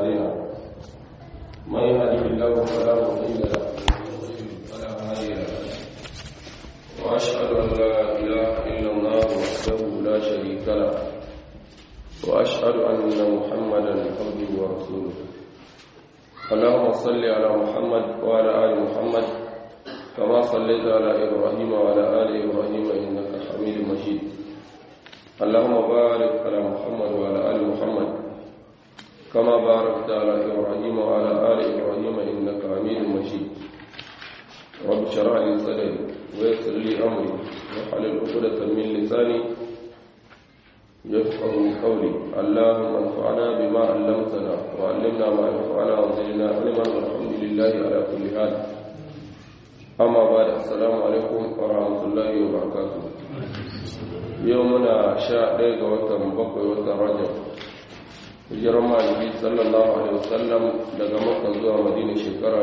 أعمالنا من يهده الله فلا مضل له فلا هادي له وأشهد أن لا إله إلا الله وحده لا شريك له وأشهد أن محمدا عبده ورسوله اللهم صل على محمد وعلى آل محمد كما صليت على إبراهيم وعلى آل إبراهيم إنك حميد مجيد اللهم بارك على محمد وعلى آل محمد كما باركت على إبراهيم وعلى آل إبراهيم إنك حميد مجيد رب اشرح لي صدري ويسر لي أمري واحلل عقدة من لساني يفقه قولي اللهم انفعنا بما علمتنا وعلمنا ما ينفعنا وزدنا علما والحمد لله على كل حال أما بعد السلام عليكم ورحمة الله وبركاته يومنا شاء ديغا وتم بقوي وتم رجب hijirar maliki sallallahu alaihi wasallam daga makka zuwa madina shekara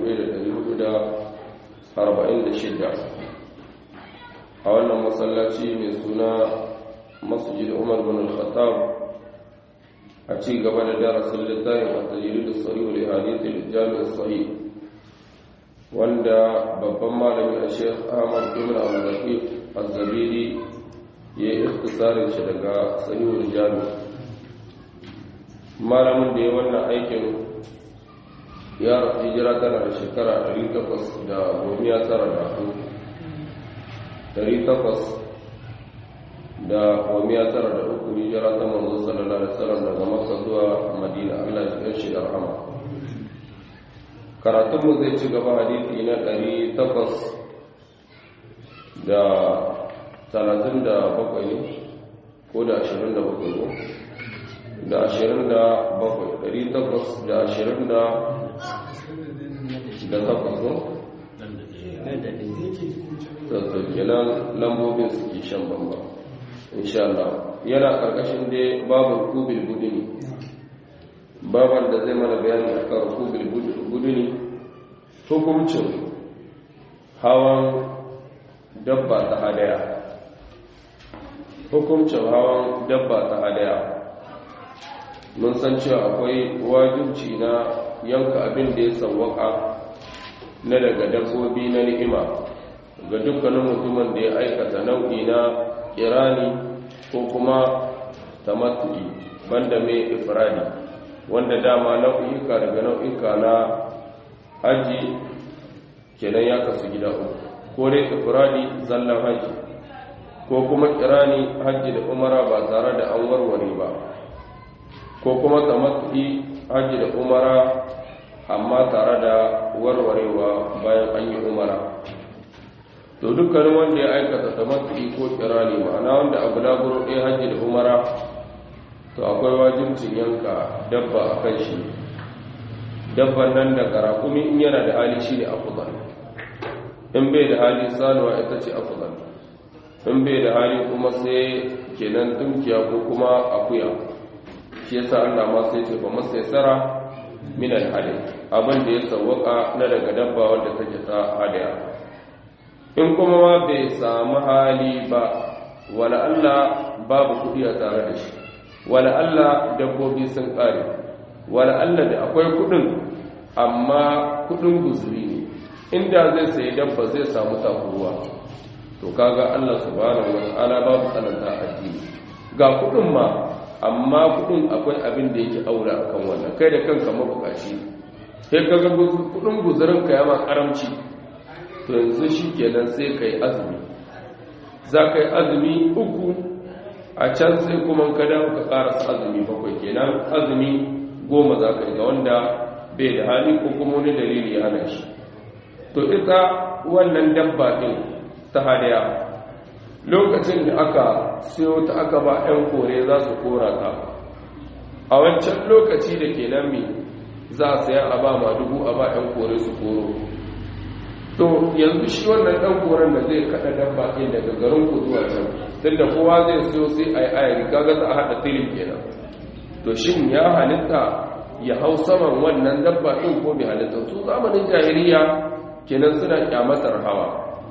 1446 a wannan masallaci mai suna masjid umar bin al-khattab a ci gaba da darasin littafin at-tajrid as-sahih li hadith al-jami' as-sahih wanda babban malami a Sheikh Ahmad ibn Abdul Latif Az-Zabidi ya yi ikhtisarin shi daga sahih al-jami' malamin da ya wannan aikin ya rasu hijira tana da shekara 800 da gomiya tara da takwas da gomiya tara da uku hijira ta manzo sallallahu alaihi wasallam daga makka zuwa madina Allah ya kai shi da rahama karatun mu zai ci gaba hadisi na 800 da 37 ne ko da 27 ne da ashirin da bakwai ɗari takwas da ashirin da da takwas ne? tattalkilan lambobin suke shan bamba insha Allah yana ƙarƙashin dai babar kubil buduni babar da zai mana bayani a kan kubil buduni hukuncin hawan dabba ta hadaya hukuncin hawan dabba ta hadaya mun san cewa akwai wajibci na yanka abin da ya sawwaka na daga dabbobi na ni'ima ga dukkanin mutumin da ya aikata nau'i na kirani ko kuma tamattu'i banda mai ifradi wanda dama nau'ika daga nau'ika na haji kenan ya kasu gida uku ko dai ifradi zallan haji ko kuma kirani haji da umara ba tare da an warware ba ko kuma tamattu'i hajji da umara amma tare da warwarewa bayan an yi umara to dukkanin wanda ya aikata tamattu'i ko kirani ma'ana wanda abu laburo ɗaya hajji da umara to akwai wajibcin yanka dabba a kan shi dabban nan da karakumi in yana da hali shi ne afudal in bai da hali sanuwa ita ce afudal in bai da hali kuma sai kenan tunkiya ko kuma akuya shi yasa Allah ma sai ce fa masaysara min al-hadi abin da ya sawwaka na daga dabba wanda take ta hadaya in kuma ma bai samu hali ba wala Allah babu kudi a tare da shi wala Allah dabbobi sun kare wala Allah da akwai kudin amma kudin guzuri ne inda zai sayi dabba zai samu takuruwa to kaga Allah subhanahu wa ta'ala babu tsananta addini ga kudin ma amma kudin akwai abin da yake aure akan wannan kai da kanka mabukaci sai kaga kudin guzurin ka yawa karamci to yanzu shikenan sai kai azumi za ka yi azumi uku a can sai kuma ka dawo ka karasa azumi bakwai kenan azumi goma za ka yi ga wanda bai da hali ko kuma wani dalili ya hana shi to ita wannan dabba din ta hadaya lokacin da aka siyo ta aka ba 'yan kore za su kora ta a wancan lokaci da ke nan mi za a saya a ba ma dubu a ba 'yan kore su koro to yanzu shi wannan ɗan koren da zai kada dabba ɗin daga garin ku zuwa can tunda kowa zai siyo sai a yi ayari kaga za a haɗa tilin kenan to shin ya halitta ya hau saman wannan dabba ɗin ko bai halitta su zamanin jahiliya kenan suna kyamatar hawa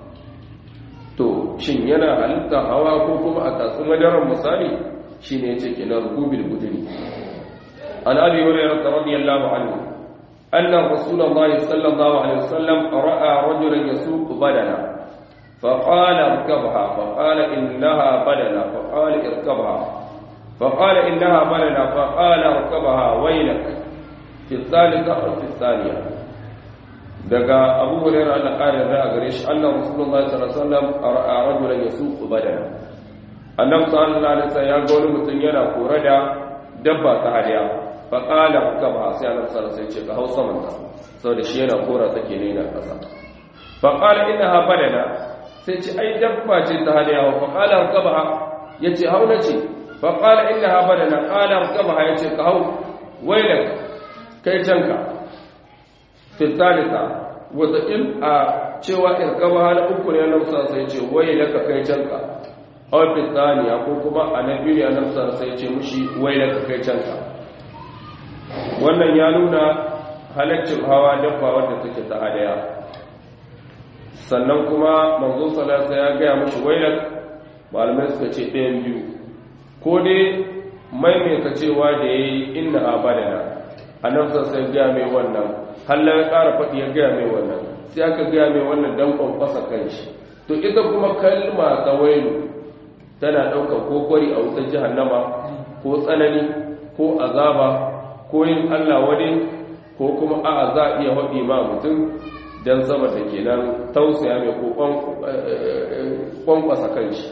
to shin yana halitta hawa ko kuma a tatsi madarar misali shi ne ce kenan rukubil budini عن أبي هريرة رضي الله عنه أن رسول الله صلى الله عليه وسلم رأى رجلا يسوق بدنا فقال اركبها فقال إنها بدنا فقال اركبها فقال إنها بدنا فقال اركبها ويلك في الثالثة أو في الثانية daga abu hurairah Allah kare da a gare shi annabi rasulullahi sallallahu alaihi wasallam ra'a rajulan yasuqu badana annabi sallallahu alaihi wasallam ya ga wani mutum yana kore da dabba ta hadiya fa qala kaba sai annabi sallallahu alaihi wasallam ya ce ka hausa manta saboda shi yana kora take ne na kasa fa qala innaha badana sai ce ai dabba ce ta hadiya fa qala kaba yace hauna ce fa qala innaha badana qala kaba yace ka hau wailak kai canka fi thalitha wataƙil a cewa irkaba hal uku ne na musa sai ce wai laka kai canka aw fi thaniya ko kuma a na biyu ne na musa sai ce mushi wai laka kai canka wannan ya nuna halaccin hawa dabba wadda take ta hadaya sannan kuma manzo sallallahu ya gaya mushi wai lak malamai suka ce ɗayan biyu ko dai maimaita cewa da yayi inna abadana annabi sai gaya mai wannan halla ya ƙara faɗi ya gaya mai wannan sai aka gaya mai wannan dan kwankwasa kanshi to ita kuma kalma ta wailu tana ɗaukar kokori a wutar jahannama ko tsanani ko azaba ko yin allah wani ko kuma a za a iya haɗi ma mutum don saboda kenan tausaya mai ko kwankwasa kanshi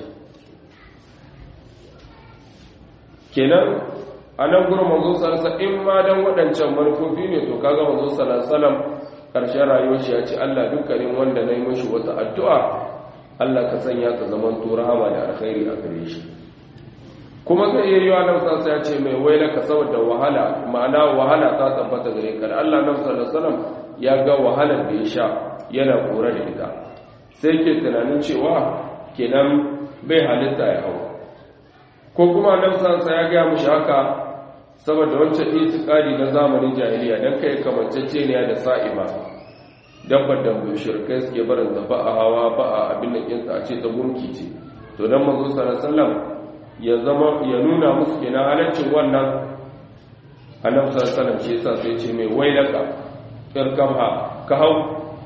kenan a nan gurin manzo salasa in ma dan waɗancan manufofi ne to kaga manzo salasalam ƙarshen rayuwar shi ya ce Allah dukkanin wanda na yi mashi wata addu'a Allah ka sanya ka zaman to rahama da alkhairi a gare shi kuma zai iya yiwa nan sasa ya ce mai waila ka saboda wahala ma'ana wahala ta tabbata gare ka da Allah nan sallallahu ya ga wahalar da ya sha yana kore da ita sai ke tunanin cewa kenan bai halitta ya hau ko kuma nan sasa ya ga mushi haka saboda wancan itikadi na zamanin jahiliya dan kai kamancece ne da sa'iba dabbar da shirkai suke barin da ba a hawa ba a abin da kinsa a ce ta gunki ce to dan manzo sallallahu ya zama ya nuna musu kenan halaccin wannan annabi sallallahu alaihi shi yasa sai ce mai wailaka irkamha ka hau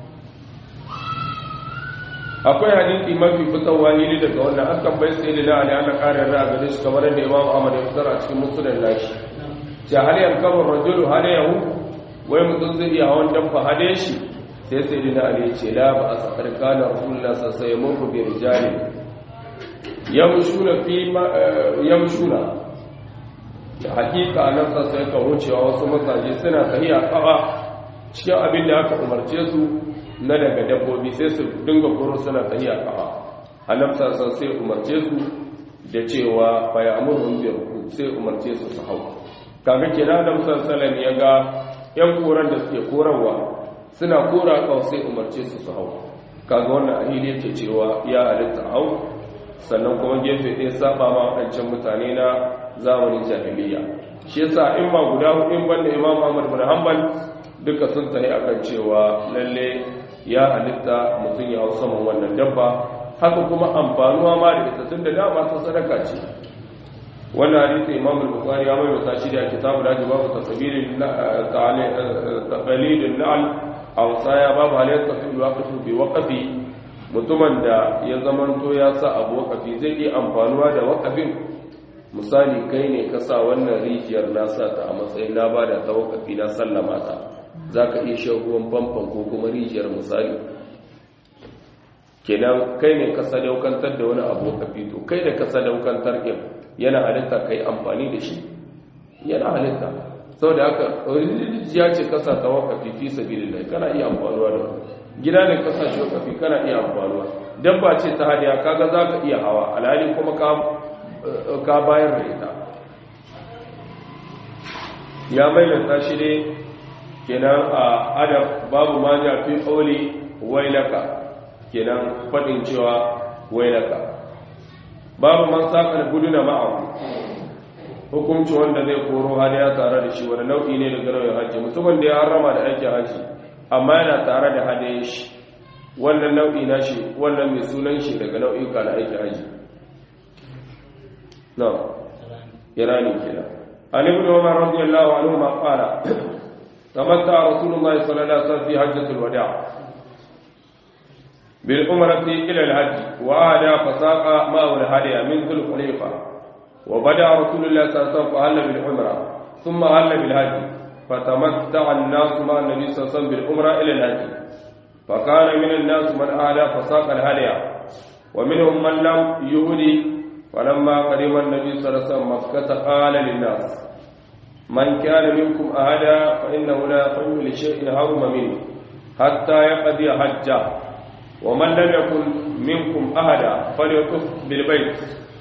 akwai hadisi mafi fitowa ne daga wannan akan bai sai da ali ana karin ra'a gare shi kamar da Imam Ahmad ya fitar a cikin musnad nashi ja hal yankabu rajulu hadayahu wai mutum zai iya hawan dabba hade shi sai sai da ali ya ce la ba asqar kana rasulullah sallallahu alaihi wasallam bi rijali yamshuna fi yamshuna da hakika nan sai ka wucewa wasu masaje suna tahiya kafa cikin abin da aka umarce su na daga dabbobi sai su dinga koro suna tahiya kafa annabi sallallahu sai umarce su da cewa fa ya'muru bi sai umarce su su hau kaga kenan da musalsalan ya ga yan koran da suke korarwa suna kora kawo sai umarce su su hau kaga wannan ahili yake cewa ya halitta hau sannan kuma gefe ɗaya saba ma waɗancan mutane na zamanin jahiliya shi yasa in ma guda hudu in banda imam ahmad bin hanbal duka sun tahi akan cewa lalle ya halitta mutum ya hau saman wannan dabba haka kuma amfanuwa ma da ita tun da dama ta sadaka ce wannan hadisi imam al-bukhari ya mai wata shi da kitabu da babu tasbirin taqalidun na'al aw saya babu halatta fi waqfi bi waqfi mutumin da ya zamanto ya sa abu waqfi zai yi amfanuwa da waqfin misali kai ne ka sa wannan rijiyar na sa ta a matsayin na bada ta waqfi na sallama ta zaka iya shan ruwan famfon ko kuma rijiyar misali kenan kai ne ka sadaukantar da wani abu waqfi to kai da ka sadaukantar din yana halitta ka yi amfani da shi yana halitta sau da haka rijiya ce kasa ta wakafi fi sabilillah kana iya amfanuwa da gida ne kasa shi wakafi kana iya amfanuwa dabba ce ta hadiya kaga za ka iya hawa alhali kuma ka bayar da ita ya maimaita shi ne kenan a adab babu ma ja fi ƙauli wailaka kenan faɗin cewa wailaka babu man saƙar guduna ma'ahu hukunci wanda zai koro hadiya tare da shi wani nau'i ne daga nau'in hajji mutumin da ya harama da aikin hajji amma yana tare da hadiya shi wannan nau'i na shi wannan mai sunan shi daga nau'ika na aikin hajji na irani kenan عن ابن عمر رضي الله عنهما قال تمتع رسول الله صلى الله عليه وسلم في حجة الوداع بالعمرة إلى الحج وأهدى فساق ماء الهدي من ذو الخليفة وبدأ رسول الله صلى الله عليه وسلم فهل بالعمرة ثم هل بالحج فتمتع الناس مع النبي صلى الله عليه وسلم بالعمرة إلى الحج فكان من الناس من أهدى فساق الهدي ومنهم من لم يهدي فلما قدم النبي صلى الله عليه وسلم مكة قال للناس من كان منكم أهدى فإنه لا يقوم لشيء هرم منه حتى يقضي حجه ومن لم يكن منكم أهدى فليطف بالبيت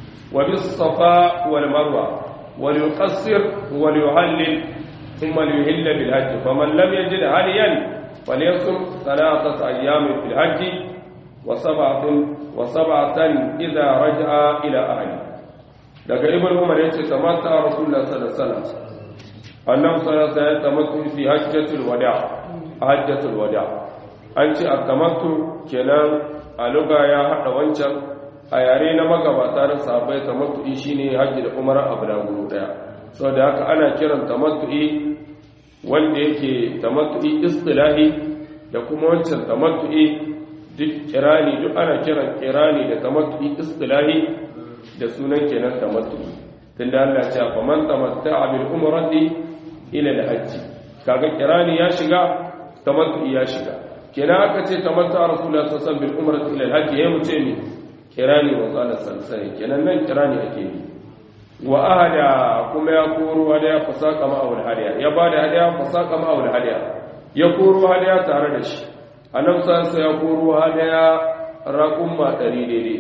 وبالصفاء والمروة وليقصر وليهلل ثم ليهل بالحج فمن لم يجد هديا فليصم ثلاثة أيام في الحج وسبعة وسبعة إذا رجع إلى أهله daga ibn umar yace tamatta rasulullah sallallahu alaihi wasallam annabi sallallahu alaihi wasallam tamattu fi hajjatul wada hajjatul wada an ce at-tamattu kenan a luga ya hada wancan a yare na magabata da sahabbai tamattu shine hajji da umara abu da gudu daya saboda haka ana kiran tamattu wanda yake tamattu istilahi da kuma wancan tamattu duk kirani duk ana kiran kirani da tamattu istilahi da sunan kenan tamattu tunda Allah ya ce fa man tamatta'a bil umrati ila al hajj kaga kirani ya shiga tamattu ya shiga kenan aka ce tamatta'a rasulullah sallallahu alaihi wasallam bil umrati ila al hajj yayin mu ce mi kirani wa qala sallallahu kenan nan kirani ake yi wa ahada kuma ya koro hadaya fasaka ma awul hadiya ya bada hadaya fasaka ma awul hadiya ya koro hadaya tare da shi annabi sallallahu ya koro hadaya raqumma 100 daidai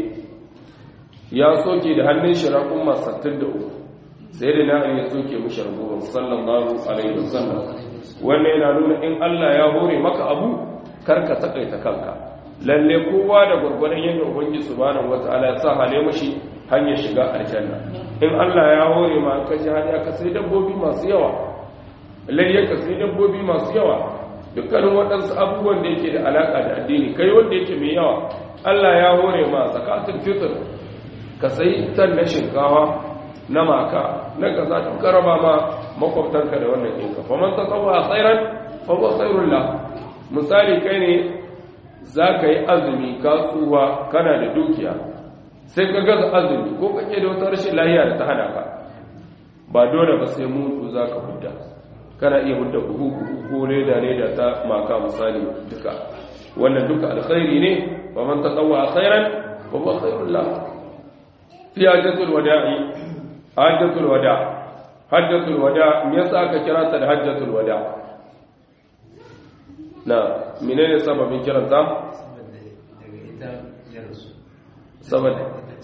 ya soke da hannun shi raqumma 63 sai da na ya soke mushi raqumma sallallahu alaihi wasallam wannan yana nuna in Allah ya hore maka abu karka takaita kanka lalle kowa da gurgurdan yadda ubangiji subhanahu wataala ya sa hale mushi hanyar shiga aljanna in Allah ya hore ma ka ji hanya ka sai dabbobi masu yawa lalle ka sai dabbobi masu yawa dukkanin waɗansu abubuwan da yake da alaƙa da addini kai wanda yake mai yawa Allah ya hore ma zakatul fitr ka sai tan na shinkawa na maka na kaza duk karaba ma makwabtanka da wannan ɗinka fa man tatawwa khairan fa huwa khairul la misali kai ne za ka yi azumi kasuwa kana da dukiya sai ka gaza azumi ko kake da wata rashin lahiya da ta hana ka ba dole ba sai mutu za ka hudda kana iya hudda buhu buhu ko leda leda ta maka misali duka wannan duka alkhairi ne wa man tatawwa khairan wa huwa khairul la fi hajjatul wada'i hajjatul wada hajjatul wada me yasa aka kira ta da hajjatul wada na menene sababin kiranta saboda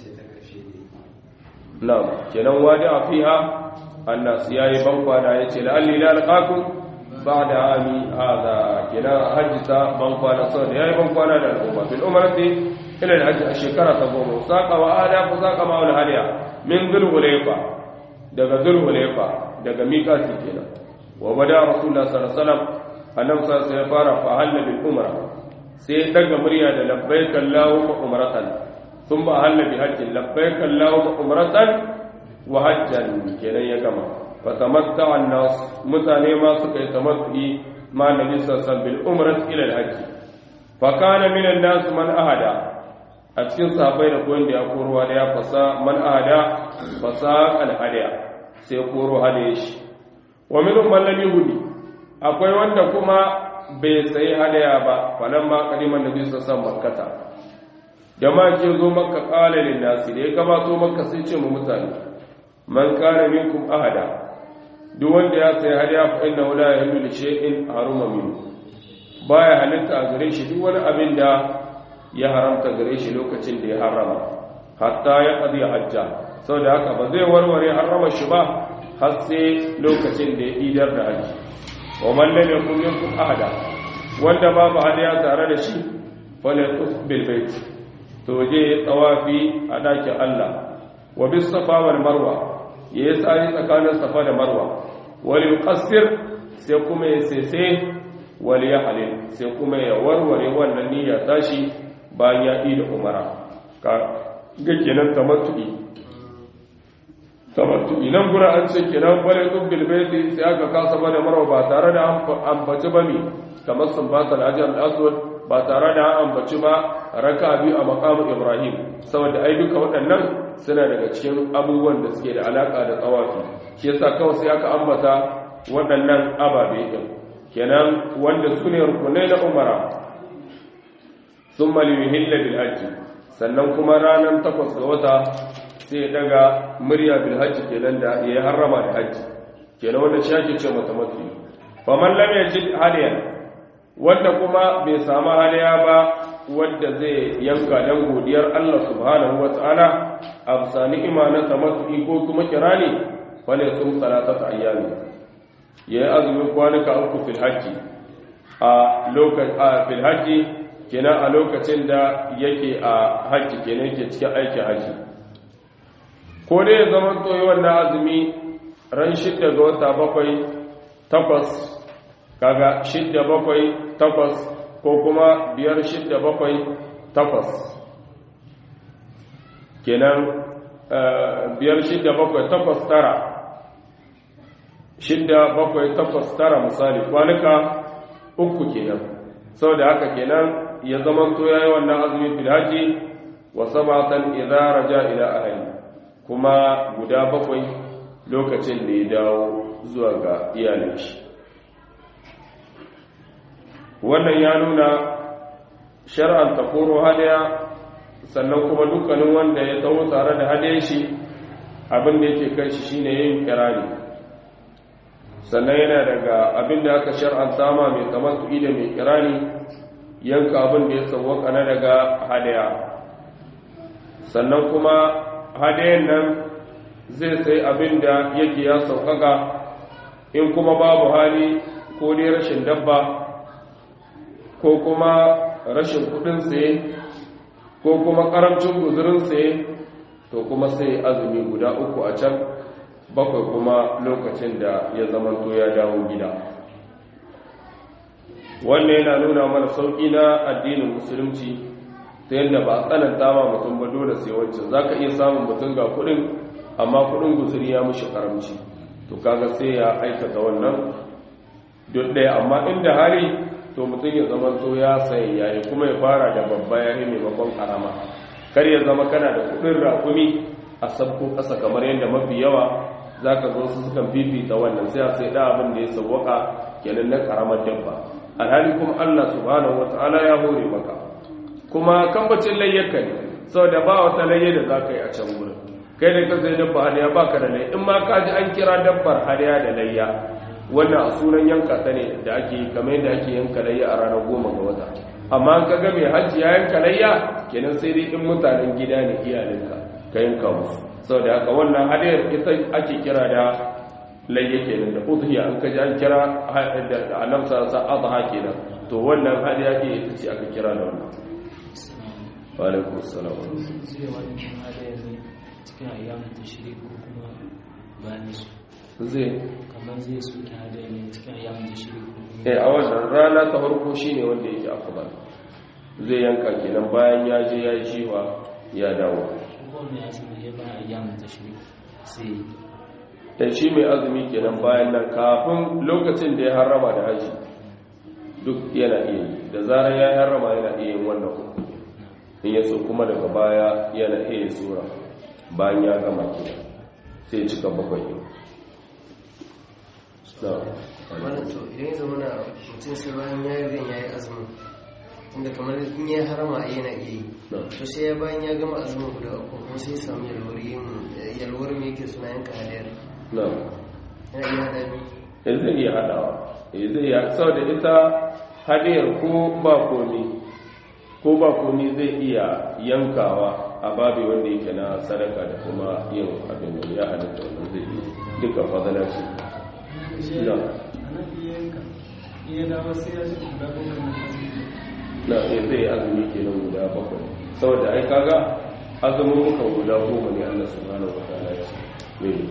na'am kenan wadi a fiha annas yayi bankwana yace la'alli la alqakum ba'da ami hada kenan hajjita bankwana saboda yayi bankwana da al'umma bil umrati ila al-hajj a shekara ta goma saqa wa ada fa saqa ma wal hadiya min dhul hulayfa daga dhul hulayfa daga miqati kenan wa bada rasulullah sallallahu alaihi wasallam annabi sallallahu alaihi wasallam ya fara fa halal bil umra sai daga murya da labbaik allahumma umratan ثم أهل بحج لبيك اللهم عمرة وحجا كنا يجمع فتمتع الناس متاني ما سكي تمتعي مع النبي صلى الله عليه وسلم بالعمرة إلى الحج فكان من الناس من أهدى أتكين صحابي نقول دي أقولوا هديا فسا من أهدى فسا الهديا سيقولوا هديش ومنهم من لم يهدي akwai wanda kuma bai sayi hadaya ba falamma kadiman nabi sallallahu alaihi wasallam makkata jama'a ke zo maka ƙalalin nasi da ya gabato maka sai ce mu mutane man kana minkum ahada duk wanda ya sai hadiya fa inna wala yahillu li shay'in haruma min baya halitta a gare shi duk wani abin da ya haramta gare shi lokacin da ya harama hatta ya qadi hajja saboda haka ba zai warware harama shi ba har sai lokacin da ya idar da haji wa man lam yakun minkum ahada wanda babu hadiya tare da shi falyatuf bil bait to je tsawafi a ɗakin Allah wa bis safa wal marwa ya yi tsari tsakanin safa da marwa wal yuqassir sai kuma ya sese wal yahlil sai kuma ya warware wannan niyya tashi bayan ya yi da umara ka ga kenan tamattu'i tamattu inan gura an ce kenan bare dubbil baiti sai aka kasa bane marwa ba tare da ambaci ba mi kamar sun ba ta hajar aswad ba tare da ambaci ba raka biyu a maqamu ibrahim saboda ai duka waɗannan suna daga cikin abubuwan da suke da alaka da tsawafi shi yasa kawai sai aka ambata waɗannan ababe din kenan wanda su ne rukunai na umara thumma liyuhilla bil hajji sannan kuma ranar takwas ga wata sai daga murya bil hajji kenan da ya harrama da hajji kenan wanda shi ake ce mata mafi faman lam yajid hadiyan wanda kuma bai samu hadiya ba wanda zai yanka dan godiyar Allah subhanahu wataala a bisa ni'ima na tamattu ko kuma kirani fale sun salatata ayyami yayi azumin kwanuka uku fil hajji a lokacin a fil hajji kenan a lokacin da yake a hajji kenan yake cikin aikin hajji ko dai ya zama toyi wannan azumi ran shidda ga wata bakwai takwas kaga shidda bakwai takwas ko kuma biyar shidda bakwai takwas kenan biyar shidda bakwai takwas tara shidda bakwai takwas tara misali kwanuka uku kenan sau da haka kenan ya zama to yayi wannan azumi fil haji wa sabatan idza raja ila ahli kuma guda bakwai lokacin da ya dawo zuwa ga iyalin shi wannan ya nuna shar'an takoro hadaya sannan kuma dukkanin wanda ya taho tare da hadayen shi abin da yake kai shi shine yin kirani sannan yana daga abin da aka shar'an sama mai tamattu'i da mai kirani yanka abin da ya sauwaka na daga hadaya sannan kuma hadayen nan zai sai abin da yake ya sauƙaƙa in kuma babu hali ko dai rashin dabba ko kuma rashin kudin tsaye ko kuma ƙaramcin guzurin tsaye to kuma sai azumi guda uku a can bakwai kuma lokacin da ya zamanto ya dawo gida wannan yana nuna mana sauƙi na addinin musulunci ta yadda ba a tsananta ma mutum ba dole sai wancan za ka iya samun mutum ga kudin amma kudin guzuri ya mushi karamci to kaga sai ya aikata wannan duk ɗaya amma inda hari to mutum ya zama to ya sayi yayi kuma ya fara da babba ya yi maimakon karama kar ya zama kana da kudin rakumi a sabko ƙasa kamar yadda mafi yawa za ka zo su sukan fifita wannan sai a sai da abin da ya sauwaka kenan na karamar dabba alhali kuma allah subhanahu wata'ala ya hore maka kuma kambacin layyarka ne sau da ba wata layya da za ka yi a can wurin kai da ka sai dabba hadiya ba ka da layya in ma ka ji an kira dabbar hadiya da layya wannan a sunan yanka ta ne da ake yi kamar yadda ake yanka layya a ranar goma ga wata amma an ka ga mai hajji ya yanka layya kenan sai dai in mutanen gida ne iyalinka ka yanka musu sau da haka wannan hadiyar ita ake kira da layya kenan da udhiya an ka ji an kira da annabsa sa adha kenan to wannan hadiya ke ita ce aka kira da wannan alaikun salam zai wani hada ne cikin ayyamin tashirik ko kuma bayan su zai kamar zai soke hada ne cikin ayyamin tashirik ko kuma eh a wannan rana ta farko shine wanda yake afdal zai yanka kenan bayan ya je ya yi jiwa ya dawo ko mai asali ya bayan ayyamin tashirik sai da shi mai azumi kenan bayan nan kafin lokacin da ya harrama da haji duk yana iya yi da zarar ya harrama yana iya yin wannan uku in ya so kuma daga baya yana iya sura bayan ya gama kenan sai cika bakwai yin wannan to idan ya zama na mutum sai bayan ya yi zan ya yi azumin inda kamar in ya harama a yana iya yi to sai ya bayan ya gama azumin guda uku kuma sai ya samu yalwar yin yalwar me yake suna yanka hadayar na yana iya hada biyu ya zai iya haɗawa ya zai iya sau da ita hadiyar ko ba komi ko ba komi zai iya yankawa a babi wanda yake na sadaka da kuma yin abin da ya halitta wannan zai yi duka fadalar shi na na ya zai azumi kenan guda bakwai saboda ai kaga azumin mukan guda goma ne Allah subhanahu wa ta'ala ya ce mai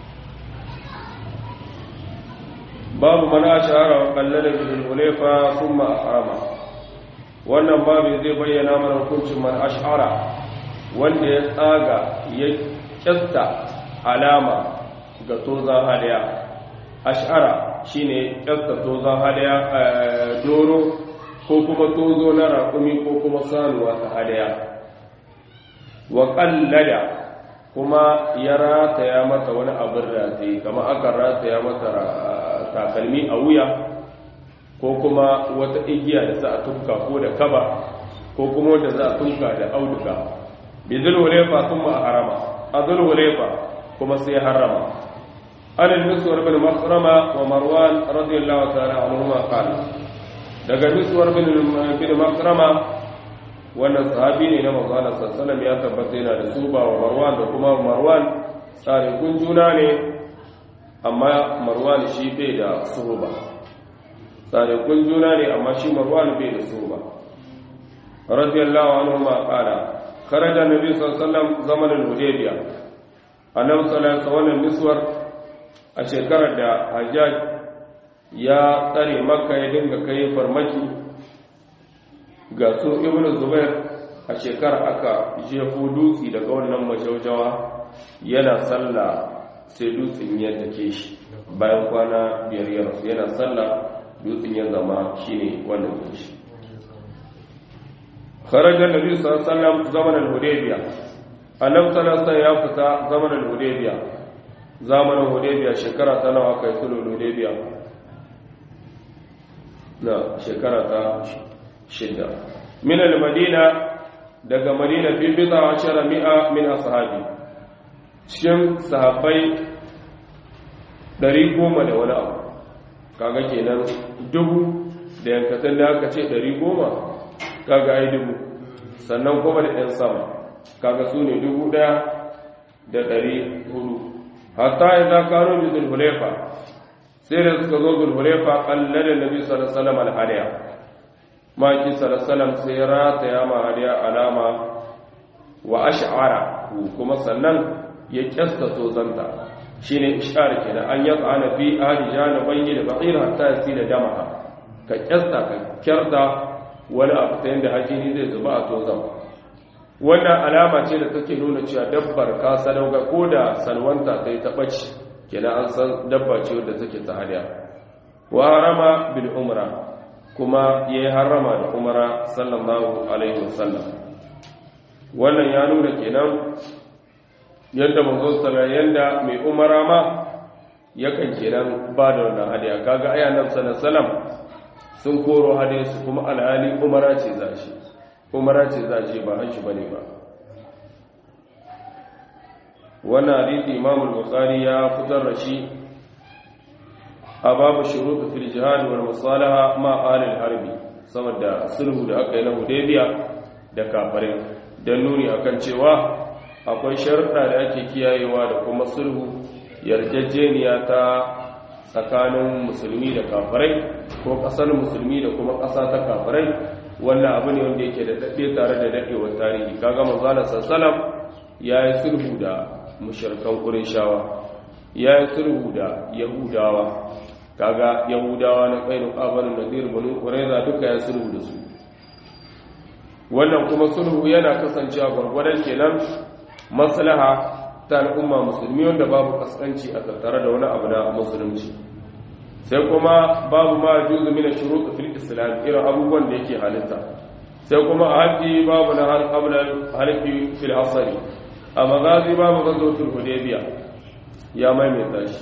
babu mana shahara wa kallada bil hulefa thumma ahrama wannan babu zai bayyana mana hukuncin man ash'ara wanda ya tsaga ya kyasta alama ga tozan hadaya ash'ara shine kyasta tozan hadaya doro ko kuma tozo na raƙumi ko kuma sanuwa ta hadaya wa ƙallada kuma ya rataya mata wani abin rataye kama aka rataya mata takalmi a wuya ko kuma wata igiya da za a tunka ko da kaba ko kuma wanda za a tunka da auduga bi zulhulefa sun ma harama a zulhulefa kuma sai harama an al-miswar bin makrama wa marwan radiyallahu ta'ala anhuma qala daga miswar bin bin makrama wannan sahabi ne na manzo Allah sallallahu ya tabbata yana da suba wa marwan da kuma marwan tsare kun juna ne amma marwan shi bai da suba tsare kun juna ne amma shi marwan bai da suba radiyallahu anhu ma qala kharaja nabi sallallahu alaihi wasallam zaman al-hudaybiyah annabi sallallahu alaihi wasallam miswar a shekarar da hajjaj ya tsare makka ya dinga kai farmaki ga su ibn zubair a shekarar aka jefo dutse daga wannan majaujawa yana sallah sai dutsen ya take shi bayan kwana biyar ya rasu yana sallah dutsen ya zama shine wannan dutse kharaja nabi sallallahu alaihi wasallam zaman al-hudaybiya annabi sallallahu alaihi ya fita zaman al-hudaybiya zamanin hudaybiya shekara ta nawa kai sulhu hudaybiya na shekara ta shida min al-madina daga madina fi bid'a ashara mi'a min ashabi cikin sahabbai ɗari goma da wani abu kaga kenan dubu da yankatan da aka ce ɗari goma kaga ai dubu sannan kuma da ɗan sama kaga su ne dubu ɗaya da ɗari hudu hatta idza kanu bi zulhulayfa sai da suka zo zulhulayfa qallada nabi sallallahu alaihi wasallam al-hadiya maki salasalam sai rata ya mahariya alama wa ash'ara kuma sannan ya kyasta tozanta shine ishar kenan an yi tsana fi ahli janabai da ba'ir hatta yasila damaha ka kyasta ka kyarda wani abu ta yadda hajjini zai zuba a tozan wannan alama ce da take nuna cewa dabbar ka sadauka ko da salwanta ta yi taɓaci kenan an san dabba ce wadda take ta hadiya wa harama bil umra kuma ya yi harama da umara sallallahu alaihi wasallam wannan ya nuna kenan yadda manzo sallallahu yadda mai umara ma yakan kenan ba da wannan hadiya kaga aya nan sallallahu sun koro hadiya su kuma alhali umara ce za shi umara ce za shi ba hanshi bane ba wannan hadisi imam al-bukhari ya fitar da shi a babu shuruɗu fil jihad wal musalaha ma alil harbi saboda sulhu da aka yi na hudaybiya da kafirai dan nuni akan cewa akwai sharuɗa da ake kiyayewa da kuma sulhu yarjejeniya ta tsakanin musulmi da kafirai ko ƙasar musulmi da kuma ƙasa ta kafirai wannan abu ne wanda yake da daɗe tare da daɗewar tarihi kaga manzala sallam ya yi sulhu da mushrikan qurayshawa ya yi sulhu da yahudawa kaga yahudawa na kainu qabalun nadir banu qurayza duka ya sulhu da su wannan kuma sulhu yana kasancewa gwargwadon kenan maslaha ta al'umma musulmi wanda babu kaskanci a tattare da wani abu na musulunci sai kuma babu ma juzu min shurut fil islam irin abubuwan da yake halitta sai kuma a haji babu na har qabla halifi fil asri a magazi babu gazotul hudaybiya ya maimaita shi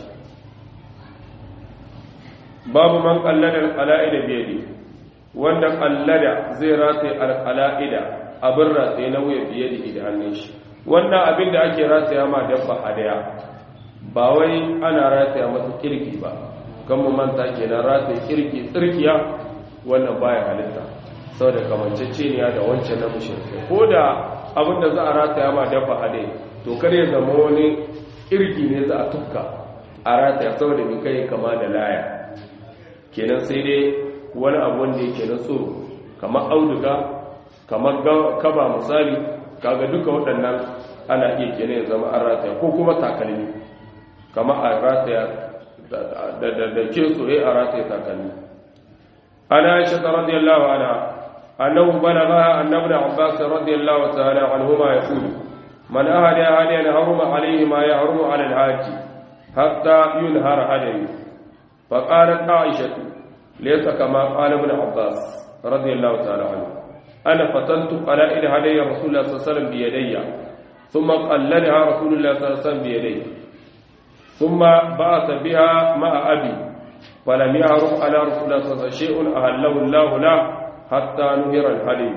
babu man qallada al-qala'ida bi yadi wanda qallada zai rataye al-qala'ida abin rataye na wuya biye da da hannun shi wannan abin da ake rataya ma dabba hadaya ba wai ana rataya mata kirki ba kan mu manta kenan rataye kirki tsirkiya wannan baya halitta saboda kamanceceniya da wancan na mushrike ko da abin da za a rataya ma dabba hadaya to kar ya zama wani kirki ne za a tufka a rataya saboda mai kai kama da laya kenan sai dai wani abu wanda yake na tsoro kamar auduga kamar kaba misali kaga duka waɗannan ana iya kenan ya zama an rataya ko kuma takalmi kamar a rataya da ke soye a rataya takalmi ana aisha ta radiyallahu ana annahu balagha annabi abbas radiyallahu ta'ala anhuma yaqulu man ahada hadiyan haruma alayhi ma yahrumu ala al-haji hatta yunhar hadayu fa qalat aisha laysa kama qala ibn abbas radiyallahu ta'ala anhu ana fatantu ala ila hadiya rasulullah sallallahu alaihi wasallam bi yadayya thumma qallalaha rasulullah sallallahu alaihi wasallam bi yadayhi thumma ba'atha biha ma'a abi فلم يعرف على رسول الله صلى الله عليه وسلم شيء أهله الله له حتى نهر الحليم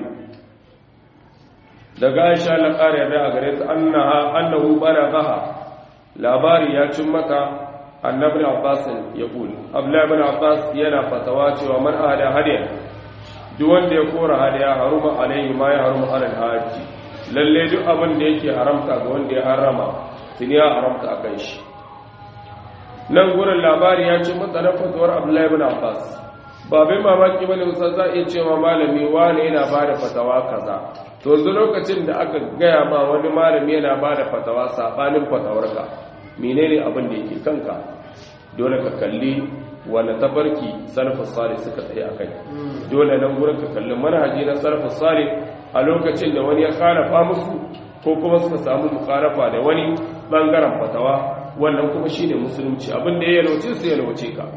daga Aisha Allah ƙara yarda a gare ta annaha annahu balaghaha labari ya cin mata annabi Abbas ya kula Abdullah ibn Abbas yana fatawa cewa man ahada hadiya duk wanda ya kora hadiya haruma alaihi ma ya haruma alal haji lalle duk abin da yake haramta ga wanda ya harama tuni ya haramta akan shi nan gurin labari ya ce matsalar fatawar abdullahi ibn abbas ba bai mamaki bane musa za iya cewa malami wani yana ba da fatawa kaza to yanzu lokacin da aka gaya ma wani malami yana ba da fatawa sabanin fatawarka menene abin da yake kanka dole ka kalli wani tafarki salafus salih suka tsaye akai dole nan gurin ka kalli manhaji na salafus salih a lokacin da wani ya karafa musu ko kuma suka samu mukarafa da wani bangaren fatawa wannan kuma shi ne musulunci abinda ya yalwace su yalwace ka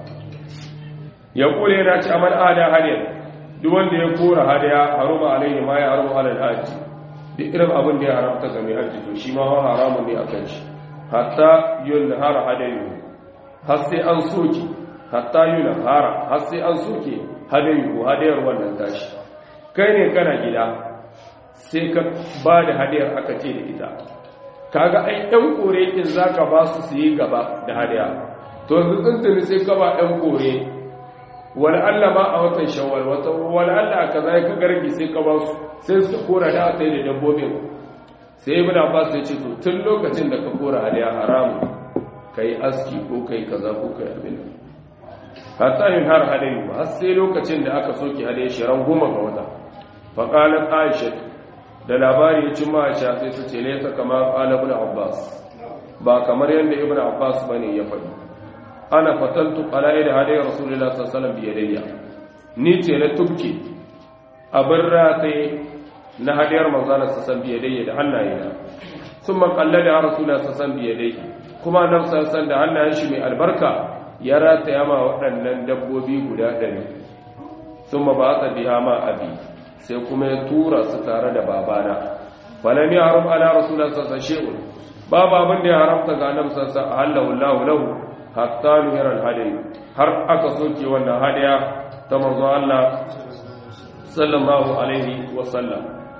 ya kore yana ci amal ada hadiyar duk wanda ya kora hadiya haruma alaihi ma ya haruma alal haji duk irin abin da ya haramta ga mai haji to shi ma haramun ne akan shi hatta yunhara hadayu har sai an soke hatta yunhara har sai an soke hadayu hadayar wannan tashi kai ne kana gida sai ka ba da hadiyar aka ce da ita kaga ai ɗan kore in zaka ba su su yi gaba da hadiya to yanzu tuntuni sai ka ba ɗan kore wani Allah ma a watan shawwal wata wani Allah a kaza ka garbi sai ka ba su sai suka kora da aka yi da dabbobin sai ibn Abbas ya ce to tun lokacin da ka kora hadiya haramu kai aski ko kai kaza ko kai abin hatta yin har hadayu har sai lokacin da aka soke hadiya shiran goma ga wata faqalat Aisha da labari ya ci ma'aisha sai su ce laisa kama qala ibn abbas ba kamar yadda ibn abbas bane ya faɗi ana fatantu qala'id hadai rasulullah sallallahu alaihi wasallam biyadayya ni ce na tubki abin ratai na hadiyar manzana sallallahu alaihi biyadayya da hannayena thumma qallada rasulullah sallallahu alaihi biyadayya kuma annabi sallallahu da hannayen shi mai albarka ya rataya ma waɗannan dabbobi guda ɗari thumma ba'atha biha ma abi sai kuma ya tura su tare da babana falam ya haram ala rasulullah sallallahu alaihi wasallam babu abin da ya haramta ga annabi sallallahu alaihi wasallam Allahu lahu hatta nuhira al-hadi har aka soke wannan hadiya ta manzo Allah sallallahu alaihi wasallam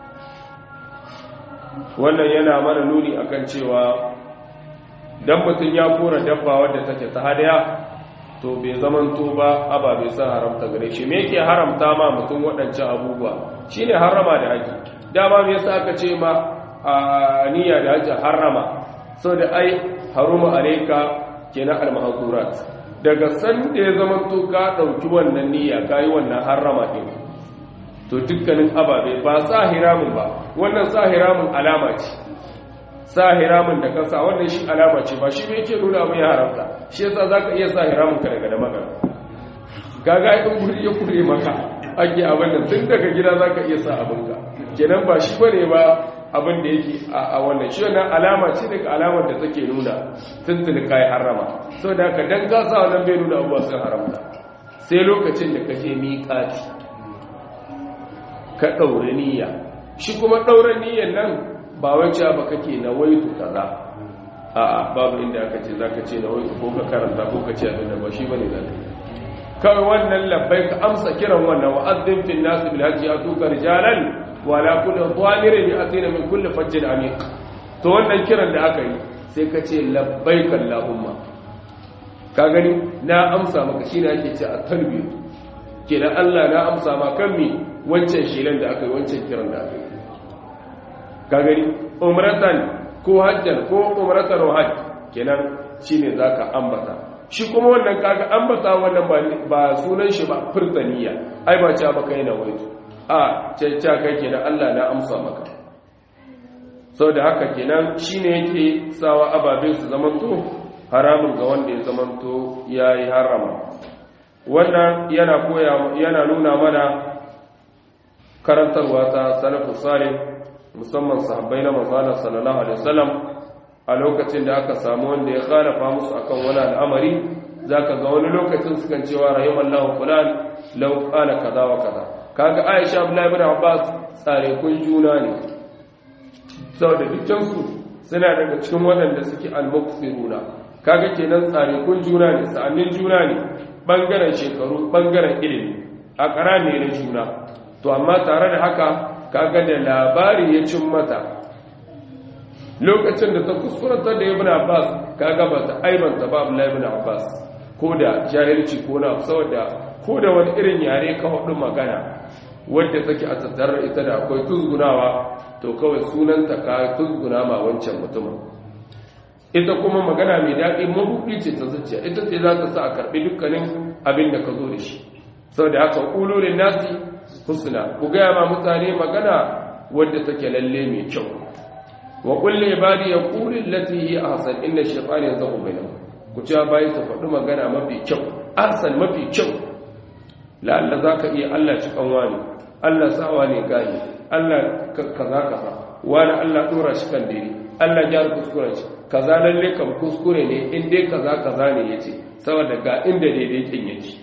wannan yana mana nuni akan cewa dan mutun ya kora dabba wadda take ta hadiya to bai zamanto ba ababe sun haramta gare shi me yake haramta ma mutum waɗancan abubuwa shine harama da haji dama me yasa aka ce ma a niyya da haji harama saboda ai haruma alayka kenan al-mahzurat daga san da ya zamanto ka dauki wannan niyya kai wannan harama din to dukkanin ababe ba sa hiramun ba wannan sa hiramun alama ce sa hiramun da kasa wannan shi alama ce ba shi ne yake nuna abin ya haramta shi yasa zaka iya sa hiramun ka daga da magana gaga in guri ya kure maka ake abin da tun daga gida zaka iya sa abin ka kenan ba shi bane ba abin da yake a wannan shi wannan alama ce daga alamar da take nuna tuntuni kai harama saboda haka dan ka sa wannan bai nuna abuwa sun haramta sai lokacin da kaje miƙati ka daure niyya shi kuma daure niyyan nan ba wacce ba kake na waitu kaza a'a babu inda aka ce zaka ce na waitu ko ka karanta ko ka ce abin da ba shi bane zaka kawai wannan labbai ka amsa kiran wannan wa'azzin fil nas bil hajji atuka rijalan wa la kullu dhamirin yatina min kulli fajjin amiq to wannan kiran da aka yi sai ka ce labbaik allahumma ka gani na amsa maka shine ake ce a talbiya kenan Allah na amsa ma kan mi wancan shelan da aka yi wancan kiran da aka yi ka gani umratan ko hajjan ko umratan wa hajj kenan shine zaka ambata shi kuma wannan kaga ambata wannan ba ba sunan shi ba furtaniya ai ba cha baka yana waito a cacca kai kenan Allah na amsa maka da haka kenan shine yake sawa ababe su zamanto haramun ga wanda ya zamanto yayi harama wannan yana koya yana nuna mana karantarwa ta salafus salih musamman sahabbai na manzana sallallahu alaihi wasallam a lokacin da aka samu wanda ya khalafa musu akan wani al'amari zaka ga wani lokacin sukan cewa rahimallahu fulan law qala kaza wa kaza kaga Aisha Abdullahi ibn Abbas tsare kun juna ne saboda dukkan su suna daga cikin waɗanda suke al-muqsiruna kaga kenan tsare kun juna ne sa'annin juna ne bangaren shekaru bangaren ilimi a ƙarami na juna to amma tare da haka kaga da labari ya cin mata lokacin da ta kuskurata da ibn Abbas kaga ba ta aibanta ba Abdullahi ibn Abbas ko da jahilci ko na saboda ko da wani irin yare ka hudu magana wadda take a tattare ita da akwai tuzgunawa to kawai sunanta ka tuzguna ma wancan mutumin ita kuma magana mai daɗi mabuɗi ce ta zuciya ita ce za ta sa a karɓi dukkanin abin da ka zo da shi saboda haka ƙulurin nasi husna ku gaya ma mutane magana wadda take lalle mai kyau wa kulli ibadi yaqulu allati hi ahsan inna shaytana yanzahu bainahum ku ci bayi su faɗi magana mafi kyau ahsan mafi kyau la'alla zaka iya Allah ci kanwa ne Allah sawa ne gani Allah kaza kaza wani Allah dora shi kan dare Allah ya kuskure shi kaza lalle kan kuskure ne in dai kaza kaza ne yace saboda ga inda daidai kin yake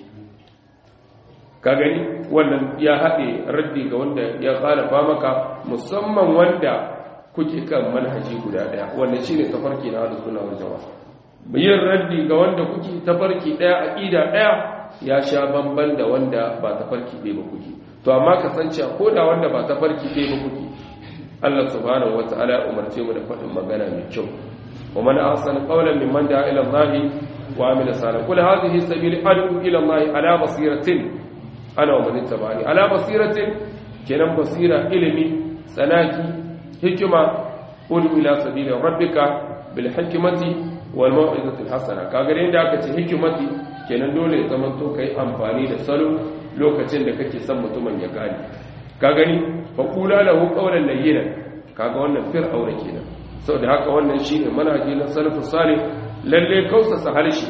ka gani wannan ya haɗe raddi ga wanda ya khalafa maka musamman wanda kuke kan manhaji guda ɗaya wanda shine tafarki na ahlus sunna wal jamaa yin raddi ga wanda kuke tafarki ɗaya aqida ɗaya ya sha bamban da wanda ba tafarki ɗaya ba kuke to amma kasance ko da wanda ba tafarki ɗaya ba kuke Allah subhanahu wataala ya umarce mu da faɗin magana mai kyau wa man ahsana qawlan mimman da'a ila Allah wa amila salihan qul hadhihi sabili ad'u ila Allah ala basiratin ana wa manin tabani ala basiratin kenan basira ilimi tsanaki hikima udu ila sabili rabbika bil hikmati wal mau'izati hasana kaga da aka ce hikimati kenan dole ya zama to kai amfani da salo lokacin da kake son mutumin ya gane ka gani fa qula lahu qawlan layyinan kaga wannan fir'auna kenan saboda haka wannan shine manhaji na salafus salih lalle kausasa harshe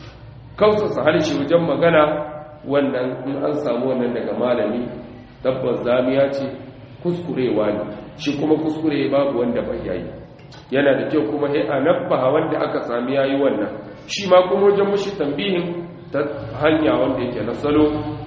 kausasa harshe wajen magana wannan in an samu wannan daga malami tabbas zamiya ce kuskurewa ne shi kuma kuskure babu wanda bai yayi yana da kyau kuma sai a nabbaha wanda aka sami yayi wannan shi ma kuma wajen mushi tambihin ta hanya wanda yake na salo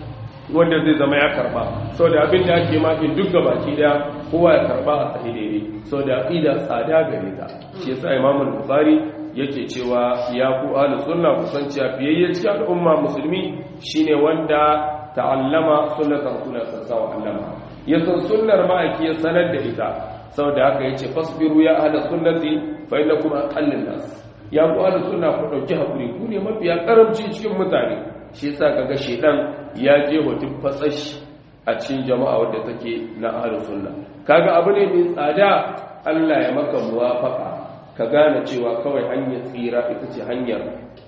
wanda zai zama ya karba sau da abin da ake mafi duk baki da kowa ya karba a tsaye daidai sau da aqida tsada gare ta shi yasa imamul bukhari yake cewa ya ku ahlus sunna kusan cewa fiyayye cikin al'umma musulmi shine wanda ta'allama sunnatan rasulullah sallallahu alaihi wasallam ya san sunnar ma'aiki ya sanar da ita saboda haka yace fasbiru ya ahlus sunnati fa innakum aqallun nas ya ku ahlus sunna ku dauki hakuri ku ne mafiya karamci cikin mutane shi yasa kaga shedan ya je hotun fatsashi a cikin jama'a wadda take na ahlus sunna kaga abu ne mai tsada Allah ya maka muwafaka ka gane cewa kawai hanyar tsira ita ce hanyar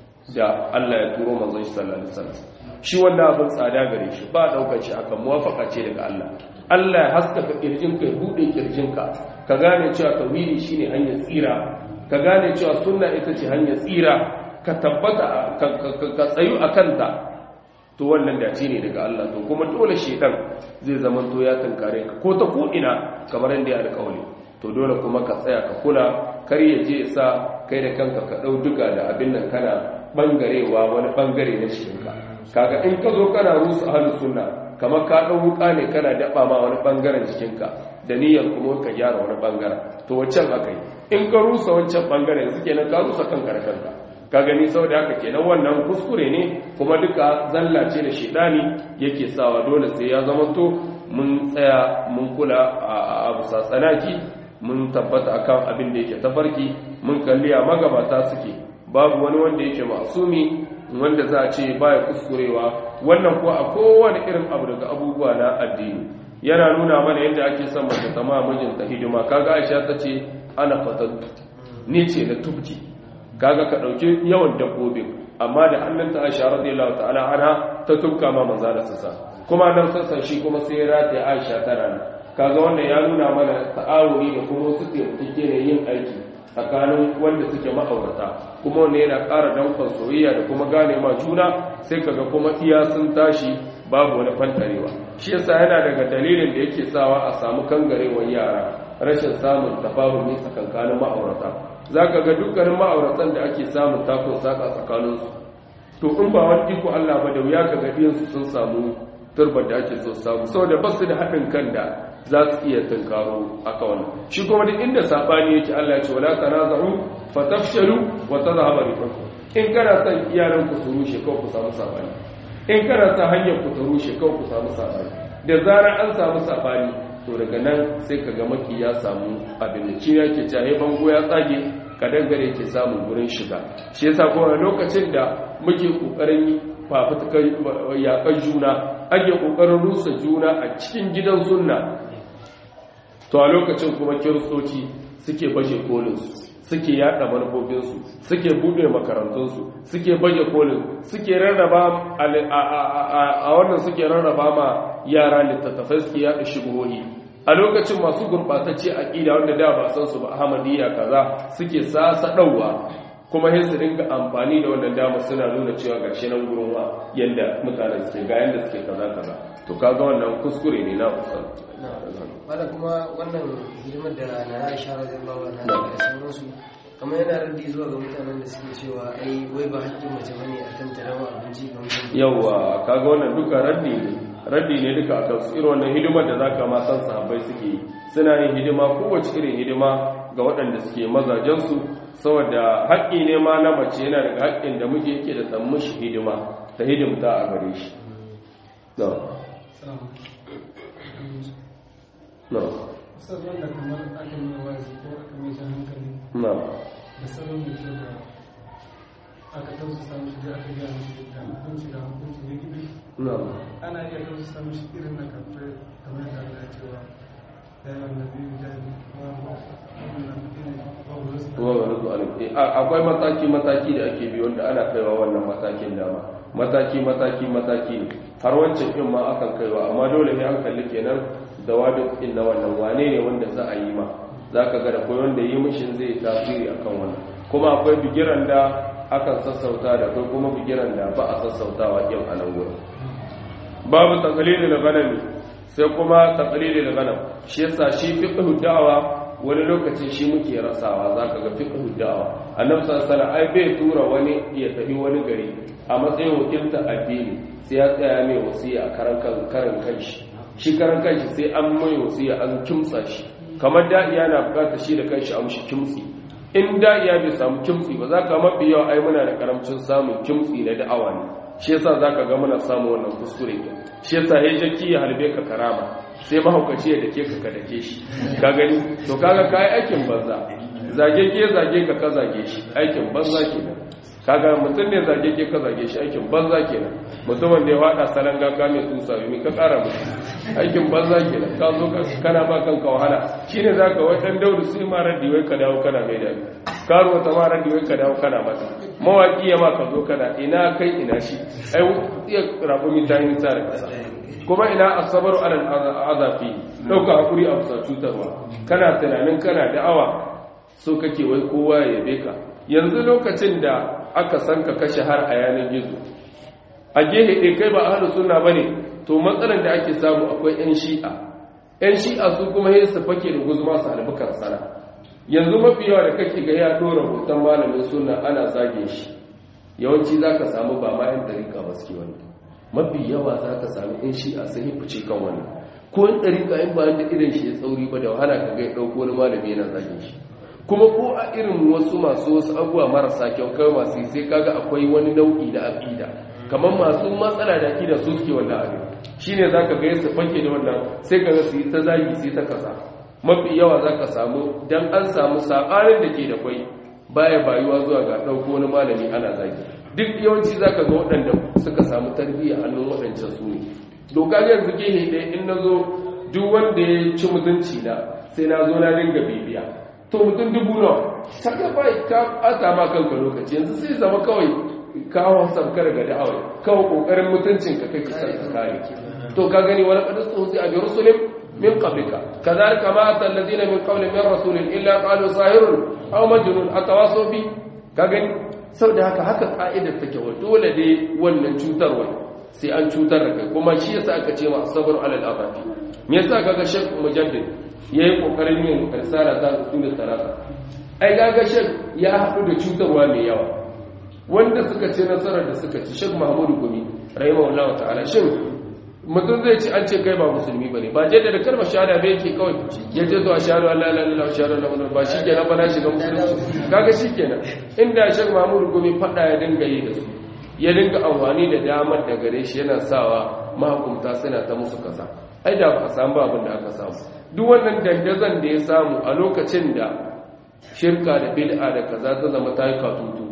da Allah ya turo manzon shi sallallahu alaihi wasallam shi wannan abin tsada gare shi ba daukar shi aka muwafaka ce daga Allah Allah ya haskaka kirjinka ya bude kirjinka ka gane cewa tauhidi shine hanyar tsira ka gane cewa sunna ita ce hanyar tsira ka tabbata ka tsayu akan ta to wannan dace ne daga Allah to kuma dole shedan zai zama to ya tankare ka ko ta ko ina kamar yadda ya alƙawari to dole kuma ka tsaya ka kula kar ya je sa kai da kanka ka ɗau duka da abin nan kana ɓangarewa wani ɓangare na shirinka kaga in ka zo kana rusa ahlus sunna kamar ka ɗau wuka ne kana daɓa ma wani ɓangaren jikinka da niyyar kuma ka gyara wani ɓangaren to wancan aka yi in ka rusa wancan ɓangaren yanzu kenan ka rusa kanka da kanka ka gani saboda haka kenan wannan kuskure ne kuma duka zalla ce da shedani yake sawa dole sai ya zamanto mun tsaya mun kula a bisa tsanaki mun tabbata akan abin da yake tafarki mun kalli a magabata suke babu wani wanda yake masumi wanda za a ce baya kuskurewa wannan ko a kowane irin abu daga abubuwa na addini yana nuna mana yadda ake son mace ta ma mijinta hidima kaga Aisha ta ce ana fatattu ni ce na tubki kaga ka dauki yawan dabbobin amma da hannunta Aisha radiyallahu ta'ala anha ta tubka ma manzo da sassa kuma nan sassan shi kuma sai ya rataye Aisha tana nan kaga wannan ya nuna mana ta'awuni da kuma su taimake ne yin aiki tsakanin wanda suke ma'aurata kuma wanda yana ƙara dankon soyayya da kuma gane ma juna sai kaga kuma iya sun tashi babu wani fantarewa shi yasa yana daga dalilin da yake sawa a samu kangarewar yara rashin samun tafahumi tsakankanin ma'aurata zaka ga dukkanin ma'auratan da ake samun takun saka tsakaninsu to in ba wani iko Allah ba da wuya ka ga su sun samu turbar da ake so samu saboda ba su da haɗin kan da za su iya tunkaro aka wannan shi kuma duk inda sabani yake Allah ya ce wala tanazahu fatafshalu wa tadhhabu rihukum in kana son iyalan ku su rushe kawai ku samu sabani in kana son hanyar ku ta rushe kawai ku samu sabani da zarar an samu sabani to daga nan sai ka ga maki ya samu abin da shi yake cewa bango ya tsage ka dangare ke samun gurin shiga shi yasa kuma lokacin da muke kokarin fafutukar yakan juna ake kokarin rusa juna a cikin gidan sunna to a lokacin kuma kiristoci suke baje kolinsu suke yada manufofinsu suke bude makarantunsu suke baje kolin suke rarraba a wannan suke rarraba ma yara littattafai suke yada shigohi a lokacin masu gurbatacce aqida wanda da ba san su ba ahmadiyya kaza suke sasa dauwa kuma sai su dinga amfani da wannan dama suna nuna cewa gashi nan gurin wa yanda mutanen suke ga yanda suke kaza kaza to kaga wannan kuskure ne na usul wanda kuma wannan hidimar da na Aisha radiyallahu anha da sauransu kamar yana raddi zuwa ga mutanen da suke cewa ai wai ba haƙƙin mace bane akan ta rawa abinci ga mutum yawa kaga wannan duka raddi ne raddi ne duka akan su irin wannan hidimar da zaka ma san sahabbai suke yi suna yin hidima kowace irin hidima ga waɗanda suke mazajen su saboda haƙƙi ne ma na mace yana daga haƙƙin da muke yake da san mushi hidima ta hidimta a gare shi no no sabon da kamar aka mai wazi ko aka mai jan hankali no da salon da kyau da aka tausasa mishi da aka gaya mishi da hukunci da hukunci ne gibi no ana iya tausasa mishi irin na kafin kamar da Allah ya cewa ya yi wannan biyu da akwai mataki-mataki da ake bi wanda ana kaiwa wannan matakin dama mataki-mataki-mataki ne har wancan in ma akan kaiwa amma dole ne an kalli kenan da wadda in na wannan wane ne wanda za a yi ma za ka ga da kai wanda yi mishin zai tasiri akan wannan kuma akwai bigiran da akan sassauta da kai kuma bigiran da ba a sassautawa yin a nan gurin babu taqlidul ghanami sai kuma taqlidul ghanam shi yasa shi fiqhu da'wa wani lokacin shi muke rasawa zaka ga fiqhu da'wa annabi sallallahu alaihi wasallam ai bai tura wani ya tafi wani gari a matsayin wakilta addini sai ya tsaya mai wasiya a karan kan karan kanshi shi karan kanshi sai an mai wasiya an kimtsa shi kamar da'iya na bukatar shi da kanshi a mushi kimtsi in da'iya bai samu kimtsi ba za ka mafi yawa ai muna da karamcin samun kimtsi na da'awa ne shi yasa zaka ga muna samun wannan kuskure ne shi yasa ya jaki ya halbe ka karama sai mahaukaci ya dake ka ka dake shi ka gani to kaga kai aikin banza zage ke zage ka ka zage shi aikin banza kenan kaga mutum ne zage ke ka zage shi aikin banza kenan mutumin da ya fada salanga ka mai tusa mi ka kara musu aikin banza kenan ka zo kana ba kanka wahala shine zaka wai dan daudu sai ma raddi wai ka dawo kana mai dadi karuwa ta ma raddi wai ka dawo kana mata mawaki ya ma ka zo kana ina kai ina shi ai iya raƙumi ta yi nisa da kasa kuma ina asabaru alal azafi dauka hakuri a bisa cutarwa kana tunanin kana da'awa so kake wai kowa ya yabe ka yanzu lokacin da aka san ka kashe har a yanar gizo a gehe ɗin kai ba ahlus sunna bane to matsalar da ake samu akwai yan shi'a yan shi'a su kuma yin su fake da guzuma su albukan sana yanzu mafi yawa da kake ga ya dora hoton malamin sunna ana zage shi yawanci zaka samu ba ma yan dariƙa ba suke wani mafi yawa zaka samu yan shi'a sun yi fice kan wani ko yan dariƙa in ba da irin shi ya tsauri ba da wahala ka ga ya ɗauko wani malami yana zage shi kuma ko a irin wasu masu wasu abubuwa marasa kyau kai masu sai kaga akwai wani nau'i na aqida kamar masu matsala da aqida su suke wannan abin shine zaka ga yasa fanke da wannan sai kaga su yi ta zagi sai ta kasa mafi yawa zaka samu dan an samu sakarin da ke da kwai baya bayuwa zuwa ga dauko wani malami ana zagi duk yawanci zaka ga waɗanda suka samu tarbiyya hannun waɗancan su ne doka yanzu gehe ɗaya in nazo duk wanda ya ci mutunci na sai na zo na dinga bibiya to mutum dubu nawa saka bai ka ata ma kanka lokaci yanzu sai zama kawai kawo sabkar ga da'awai kawai kokarin mutuncin ka kake san ka kare to ka gani wani qadisu sai abi rusulin min qablika kadhalika ma atal ladina min qawli min rasulin illa qalu sahirun aw majnun atawasaw bi ka gani saboda haka haka ka'idar take wa dole dai wannan cutarwa sai an cutar da kai kuma shi yasa aka ce ma sabr alal afafi me yasa kaga shek mujaddid yayi kokarin yin risala ta usul talata ai kaga shek ya haɗu da cutarwa mai yawa wanda suka ce nasarar da suka ci shek mahmudu gumi rahimahullahu ta'ala shin mutum zai ci an ce kai ba musulmi bane ba je da kalmar shahada bai yake kawai ya ce zuwa shahadu Allah la ilaha shahadu la ilaha ba shi kenan ba na shiga musulunci kaga shi kenan inda shek mahmudu gumi fada ya dinga yi da su ya dinga amfani da damar da gare shi yana sawa mahukunta suna ta musu kasa ai da ba samu abin da aka samu duk wannan dandazon da ya samu a lokacin da shirka da bid'a da kaza ta zama ta yi katutu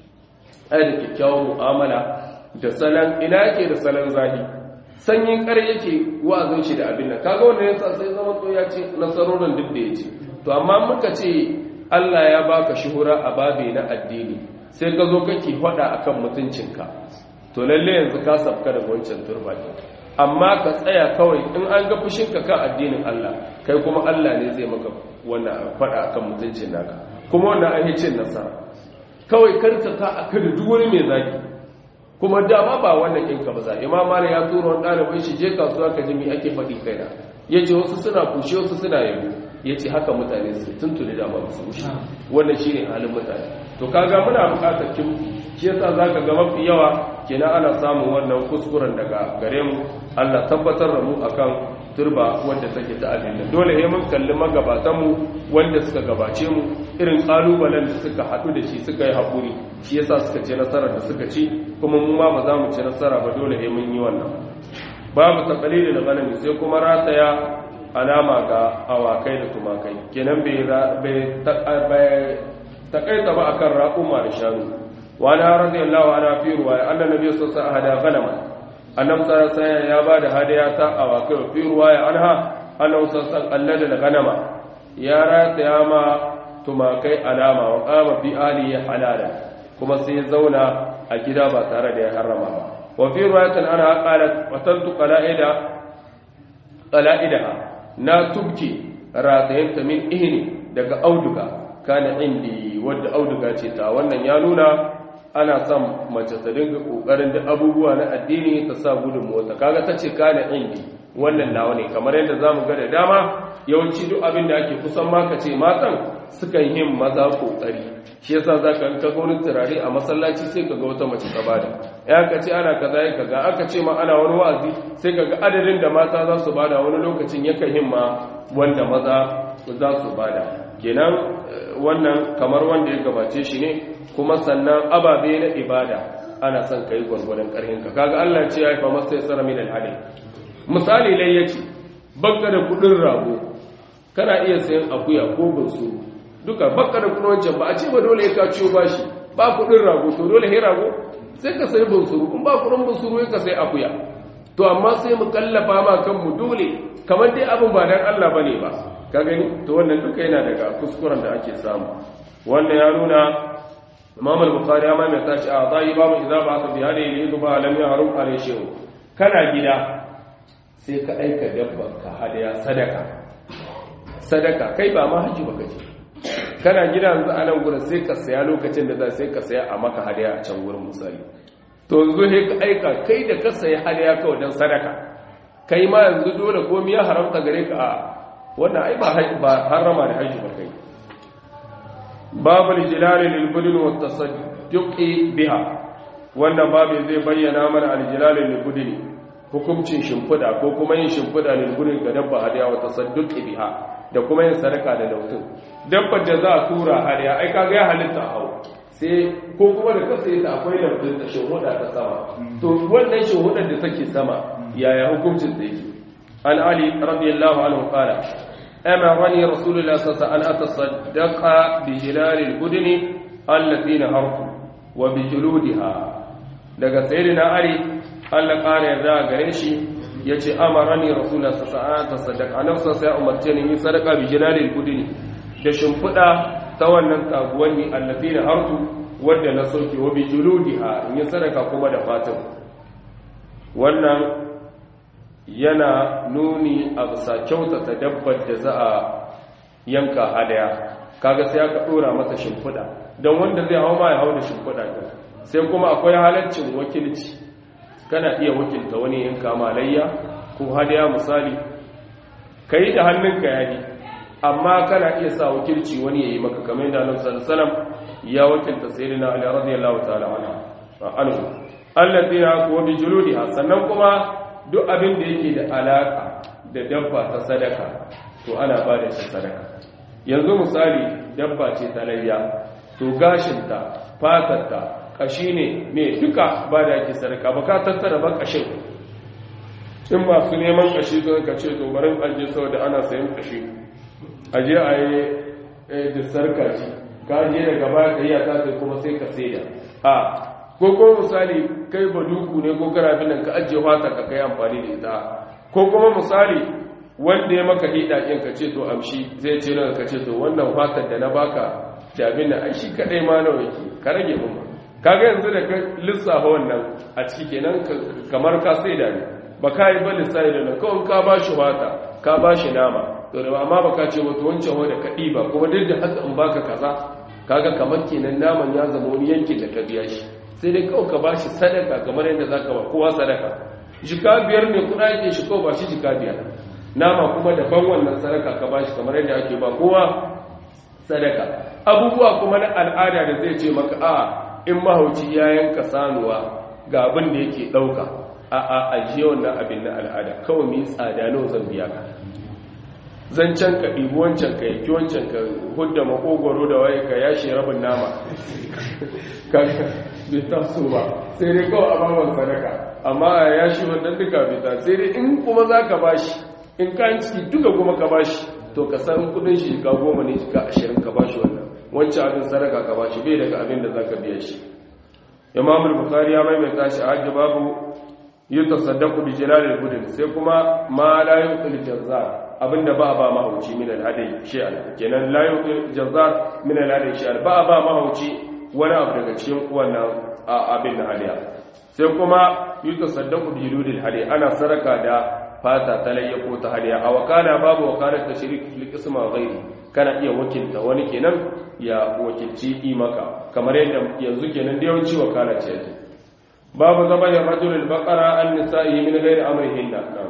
ai da kyakkyawar mu'amala da salon ina yake da salon zahi sanyin kar yake wa'azin shi da abin nan kaga wannan yasa sai zama to ya ce nasarorin duk da yace to amma muka ce Allah ya baka shuhura a babe na addini sai ka zo kake faɗa akan mutuncinka to lalle yanzu ka safka daga wancan turba amma ka tsaya kawai in an ga fushinka kan addinin Allah kai kuma Allah ne zai maka wannan faɗa akan mutuncin naka kuma wannan an yi cin nasara kawai karka ka aka da duk wani mai zaki kuma dama ba wannan ɗinka ba za imam malik ya tura wani ɗalibin shi je kasuwa ka ji me ake faɗi kaina ya ce wasu suna kushe wasu suna yabo ya ce haka mutane su tuntuni da ba su wuce wannan shi ne halin mutane to kaga muna buƙatar kin shi yasa za ka ga mafi yawa kenan ana samun wannan kuskuren daga gare mu allah tabbatar da mu akan turba wanda take ta addini dole ne mun kalli magabatan mu wanda suka gabace mu irin kalubalen da suka haɗu da shi suka yi haƙuri shi yasa suka ce nasarar da suka ci kuma mu ma ba za mu ci nasara ba dole ne mun yi wannan babu taqlidul ghanami sai kuma rataya alama ga awakai da tumakai kenan bai bai takaita ba akan raƙuma da shanu wa na radiyallahu anha fi ruwaya anna nabiy sallallahu alaihi wasallam hada ghanama annabi sallallahu alaihi ya bada hadaya ta awakai fi ruwaya anha annabi sallallahu alaihi da ghanama ya rataya ma tumakai alama wa qama fi alihi halala kuma sai zauna a gida ba tare da ya harrama ba wa fi ruwayatin ana qalat watantu qala'ida qala'idaha na tubki ratayanta min ihni daga auduga kana indi wadda auduga ce ta wannan ya nuna ana son mace ta dinga kokarin da abubuwa na addini ta sa gudun mota kaga ta ce kana indi wannan nawa ne kamar yadda zamu ga da dama yawanci duk abin da ake kusan ma ka ce matan sukan yin maza kokari shi yasa zaka ka ga wani turare a masallaci sai ka ga wata mace ta bada ya ka ce ana kaza ya kaga aka ce ma ana wani wa'azi sai ka ga adadin da mata za su bada wani lokacin yakan himma wanda maza za su bada kenan wannan kamar wanda ya gabace shi ne kuma sannan ababe na ibada ana son kai gwargwadon karhin ka kaga Allah ce ya fa masta yasara min al misali lai yace bakka da kudin rago kana iya sayan akuya ko bunsuru duka bakka da kudin wancan ba a ce ba dole ka ciyo bashi ba kudin rago to dole he rago sai ka sayi bunsuru in ba kudin bunsuru ka sayi akuya to amma sai mu kallafa ma kanmu dole kamar dai abin ba dan Allah bane ba ka gani to wannan duka yana daga kuskuren da ake samu wannan ya nuna Imam al-Bukhari amma mai tace a zai babu idza ba ta bihari ne zuba lam yahrum alai shehu kana gida sai ka aika dabba ka hadaya sadaka sadaka kai ba ma haji baka je kana gida yanzu a nan gurin sai ka saya lokacin da za sai ka saya a maka hadaya a can gurin misali to yanzu sai ka aika kai da ka saya hadaya kawai dan sadaka kai ma yanzu dole komai ya haramta gare ka a wannan ai ba ba harama da haji ba kai babul jilal lil budun wa tasadduqi biha wannan babu zai bayyana mana al jilal lil budun hukuncin shimfida ko kuma yin shimfida lil budun ga dabba hadiya wa tasadduqi biha da kuma yin sadaka da lautun dabbar da za a tura hadiya ai kaga ya halitta hau sai ko kuma da kasa yata akwai lautun ta shuhuda ta sama to wannan shuhudar da take sama yaya hukuncin da yake an ali radiyallahu anhu qala أمرني رسول الله صلى الله عليه وسلم أن أتصدق بجلال البدن التي نهرت وبجلودها daga sayyidina ali Allah ƙara yarda gare shi yace amarani rasulullah sallallahu alaihi wasallam tasaddaqa annabi sallallahu alaihi umarce ni yin sadaka bi jilalil budini da shimfida ta wannan taguwanni allati na hartu wadda na soke wa bi juludiha in yi sadaka kuma da fatan wannan yana nuni a bisa kyautata dabbar da za a yanka hadaya kaga sai aka dora mata shimfiɗa don wanda zai hau ma ya hau da shimfiɗa ɗin sai kuma akwai halaccin wakilci kana iya wakilta wani yanka malayya ko hadaya misali kai da hannunka yayi amma kana iya sa wakilci wani yayi maka kamar yadda Annabi sallallahu alaihi wasallam ya wakilta sayyidina Ali radiyallahu ta'ala anhu alladhina kuwa bi juludiha sannan kuma duk abin da yake da alaka da dabba ta sadaka to ana ba da shi sadaka yanzu misali dabba ce ta layya to gashinta fatarta kashi ne me duka ba da yake sadaka ba ka tattara ba kashin in masu neman kashi don ka ce to barin aje saboda ana sayan kashi aje a yi da sarkaci ka je daga baya ka yi a tasa kuma sai ka saida a ko ko misali kai baduku ne ko karafin nan ka ajiye wata ka kai amfani da ita ko kuma misali wanda ya maka hida ɗin ka ce to amshi zai ce nan ka ce to wannan fatar da na baka da abin da ai shi kadai ma nawa yake ka rage mun kaga yanzu da ka lissafa wannan a ciki kenan kamar ka saida ne ba ka yi ba lissafi da nan kawai ka bashi wata ka bashi nama to da amma ba ka ce wato wancan wanda ka ɗiba kuma duk da haka in baka kaza kaga kamar kenan naman ya zama wani yankin da ka biya shi sai dai kawai ka bashi sadaka kamar yadda zaka ba kowa sadaka jika biyar ne kuɗa yake shi kawai ba shi jika biyar nama kuma daban wannan sadaka ka bashi kamar yadda ake ba kowa sadaka abubuwa kuma na al'ada da zai ce maka a in mahauci ya yanka sanuwa ga abin da yake ɗauka a a ajiye wannan abin na al'ada kawai mai tsada nawa zan biya ka zancen ka ɗibi wancan ka yaki wancan ka hudda makogoro da waye ka yashe rabin nama bai taso ba sai dai kawai a baban sadaka amma a yashi wannan duka bai ta sai dai in kuma za ka bashi in kayan ciki duka kuma ka bashi to ka san kudin shi ka goma ne ka ashirin ka bashi wannan wancan abin sadaka ka bashi bai daga abin da za ka biya shi imamul bukhari ya maimaita shi a hajji babu yi tasaddaku bi jilalil budin sai kuma ma la yuqil jazzar abinda ba ba mahauci min al-hadai shay'an kenan la yuqil jazzar min al-hadai shay'an ba ba mahauci wani abu daga cikin wannan abin da hadiya sai kuma yi tasaddaku bi juludil hadai ana saraka da fata ta layya ko ta hadiya a wakana babu wakalar tashrik fil qisma ghairi kana iya wakilta wani kenan ya wakilci imaka kamar yadda yanzu kenan da yawanci wakala ce yake babu zama ya rajulul baqara an nisa'i min ghairi amrihinna na'am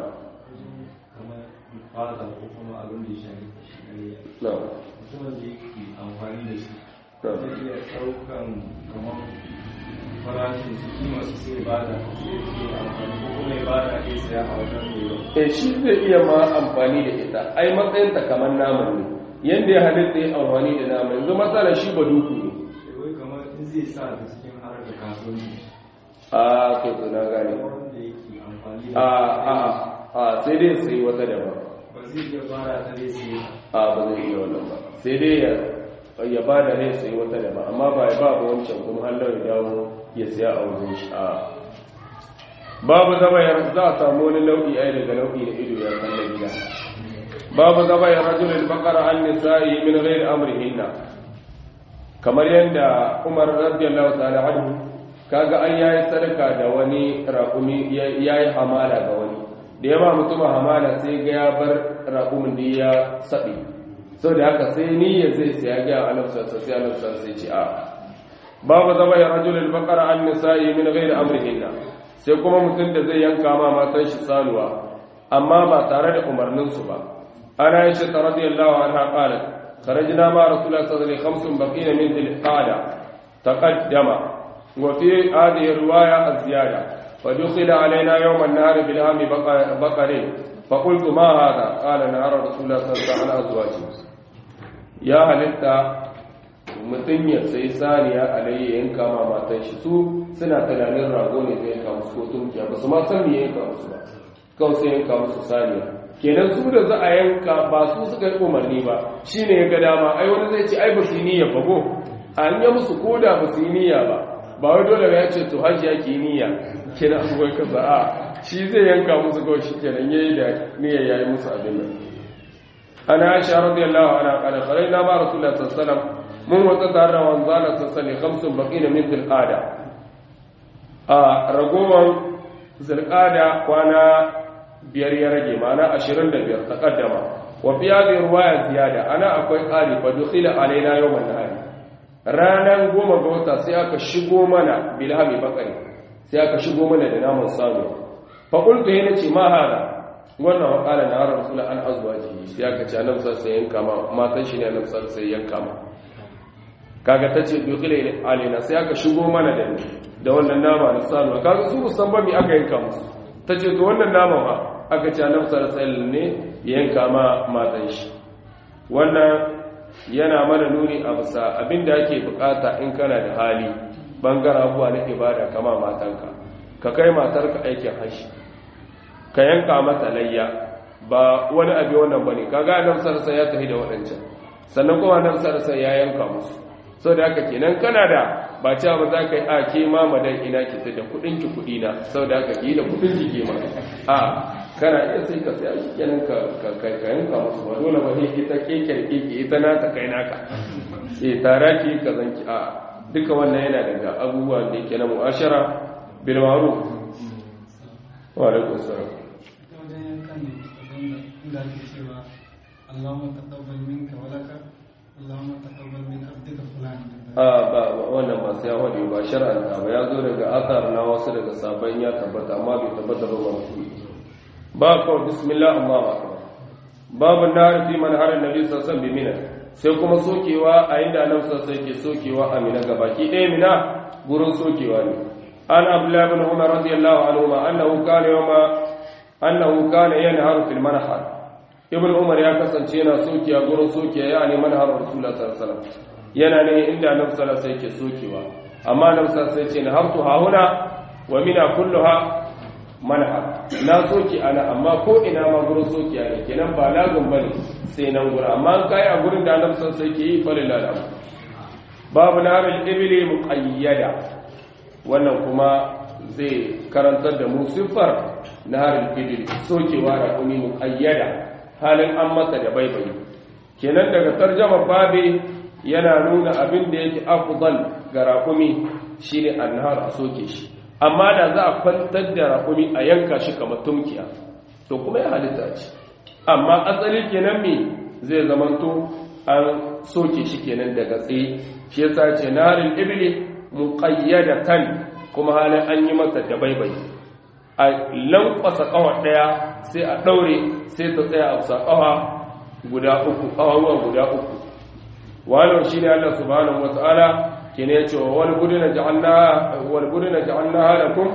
fata ko kuma abin da ya shafi shari'a na'am mutumin da yake amfani da shi na'am zai iya ɗaukan kamar farashin su kima su sai ba da sai ke amfani ko kuma ya ba da ke saya a wajen mai yau eh shi zai iya ma amfani da ita ai matsayinta kamar naman ne yanda ya halitta ya amfani da naman yanzu matsala shi ba duku ne sai wai kamar in zai sa ta cikin harkar kasuwanci a kai to na gane wanda yake amfani a da a a sai dai sai wata daban ba zai iya fara ta dai sai a ba zai iya wannan ba sai dai ya ya ba da rai sai wata daban amma ba ya ba ba wancan kuma hallar ya dawo ya siya a wajen shi a babu zama ya za a samu wani nau'i ai daga nau'i na ido ya kalla gida babu zama ya rajulul baqara an nisa'i min ghairi amrihinna kamar yadda Umar radiyallahu ta'ala anhu kaga an yayi sadaka da wani raƙumi yayi hamala ga wani da ya ba mutum hamala sai ga ya bar raƙumin da ya saɓe sau da haka sai niyyar zai saya ga alafsarsa sai alafsarsa sai ce a babu zama ya rajulul baqara an nisa'i min ghairi amrihinna sai kuma mutum da zai yanka ma matan shi sanuwa amma ba tare da umarnin su ba ana yace ta radiyallahu anha qalat kharajna ma rasulullah sallallahu alaihi wasallam khamsun baqina min dhil qada taqaddama wa fi hadhihi riwaya az-ziyada فدخل علينا يوم النهار بالهام بقر فقلت ما هذا قال نهار رسول الله صلى الله عليه وسلم يا halitta mutum ya sai saniya alayya yanka ma matan shi su suna tunanin rago ne zai yanka musu ko tunkiya ba su ma san me yanka musu ba kawai sai yanka musu saniya kenan su da za a yanka ba su suka yi umarni ba shine ya ga dama ai wani zai ce ai ba su yi niyya ba ko an yi musu koda ba su yi niyya ba ba wai dole ya ce to hajji yake yi niyya kenan abubuwan kaza a shi zai yanka musu kawai shi kenan yayi da niyya yayi musu abin nan ana aisha radiyallahu anha qala kharajna ma rasulullah sallallahu alaihi wasallam mun wata tare da wanzala sallallahu alaihi khamsun baqina min tilqada a ragowan zulqada kwana biyar ya rage mana 25 taqaddama wa fi hadhihi riwaya ziyada ana akwai qali fa dukhila alaina yawman nahari ranan goma ga wata sai aka shigo mana bilhami bakari sai aka shigo mana da naman sanu fa qultu yana ce ma hada wannan wa qala na rasul an azwaji sai aka ce annabi sai yanka ma matan shi ne annabi sai yanka ma kaga tace dukhila alaina sai aka shigo mana da ni da wannan nama na sanu kaga su musamman me aka yanka musu tace to wannan nama ma aka ce annabi sallallahu alaihi ne yanka ma matan shi wannan yana mana nuni a bisa abinda ake bukata in kana da hali bangaren abuwa na ibada kama matanka ka kai matarka aikin hashi ka yanka mata layya ba wani abu wannan bane kaga annabi sallallahu alaihi ya tafi da wadancan sannan kuma annabi sallallahu alaihi ya yanka musu so da haka kenan kana da ba cewa ba za ka yi a ke ma madan ina ki da kudin ki kudi na sau da haka ki da kudin ki ke ma a kana iya sai ka sai shi kenan ka ka yanka musu ba dole ba ne ita keke keke ita na ta kai naka eh tara ki ka zanki a duka wannan yana daga abubuwan da yake na mu'ashara bil ma'ruf wa alaikum salam ta wajen yankan ne abinda inda ake cewa Allahumma taqabbal minka wa laka Allahumma taqabbal min abdika fulan a ba wannan ba sai wani ba shar'anta ba ya zo daga athar na wasu daga sabon ya tabbata amma bai tabbata ba wani ba kawai bismillah Allahu akbar babu nar fi man harin nabi sallallahu alaihi wasallam sai kuma sokewa a inda annabi sallallahu alaihi ke sokewa a mina gabaki ɗaya mina gurin sokewa ne an abdullah ibn umar radiyallahu anhu ma annahu kana yawma annahu kana yanharu fil manhar ibn umar ya kasance yana sokiya gurin sokiya ya ne manhar rasulullah sallallahu alaihi wasallam yana ne inda annabi sallallahu alaihi ke sokewa amma annabi sallallahu alaihi ce na hartu hauna wa mina kulluha manhar na soki ana amma ko ina ma gurin sokiya ne kenan ba lagun bane sai nan gurin amma kai a gurin da annabi sallallahu alaihi ke yi falilal amr babu naral ibli muqayyada wannan kuma zai karantar da mu siffar naral ibli sokewa da kuni muqayyada halin an masa da baibayi kenan daga tarjamar babe yana nuna abin da yake afdal ga raƙumi shine annahar a soke shi amma da za a kwantar da raƙumi a yanka shi kamar tumkiya to kuma ya halitta ce amma asali kenan me zai zamanto an soke shi kenan daga tsaye shi yasa ce narin ibli muqayyadatan kuma halin an yi mata da baibayi a lankwasa kawa daya sai a daure sai ta tsaya a bisa kawa guda uku kawawa guda uku wannan shine Allah subhanahu wataala kene yace wal buduna ja'alna wal buduna ja'alnaha lakum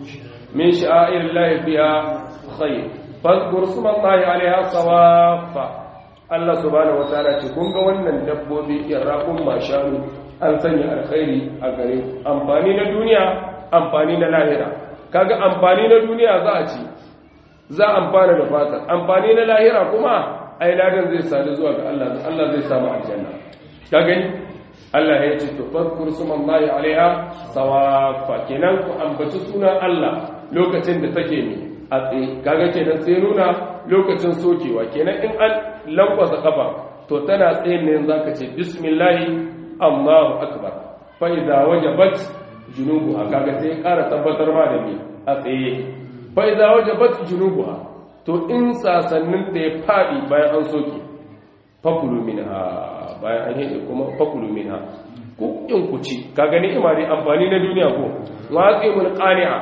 min sha'airillahi fiha khair fadhkur smallahi 'alayha sawafa Allah subhanahu wataala ce kun ga wannan dabbobi irraqum mashanu an sanya alkhairi a gare amfani na duniya amfani na lahira kaga amfani na duniya za a ci za amfana da fatar amfani na lahira kuma ai ladan zai sadu zuwa ga Allah Allah zai samu aljanna ka gani Allah ya ce to fadkur sumallahi alaiha sawafa kenan ku ambaci sunan Allah lokacin da take mi a tsaye kaga kenan sai nuna lokacin sokewa kenan in an lankwasa kafa to tana tsaye ne zaka ce bismillahi Allahu akbar fa idza wajabat junubuha kaga sai ƙara tabbatar ma da mi a tsaye fa idza wajabat junubuha to in sasannin ta ya fadi bayan an soke fakulu minha bayan an yi kuma fakulu minha ku in ku ci ka gani imani amfani na duniya ko waqimul qani'a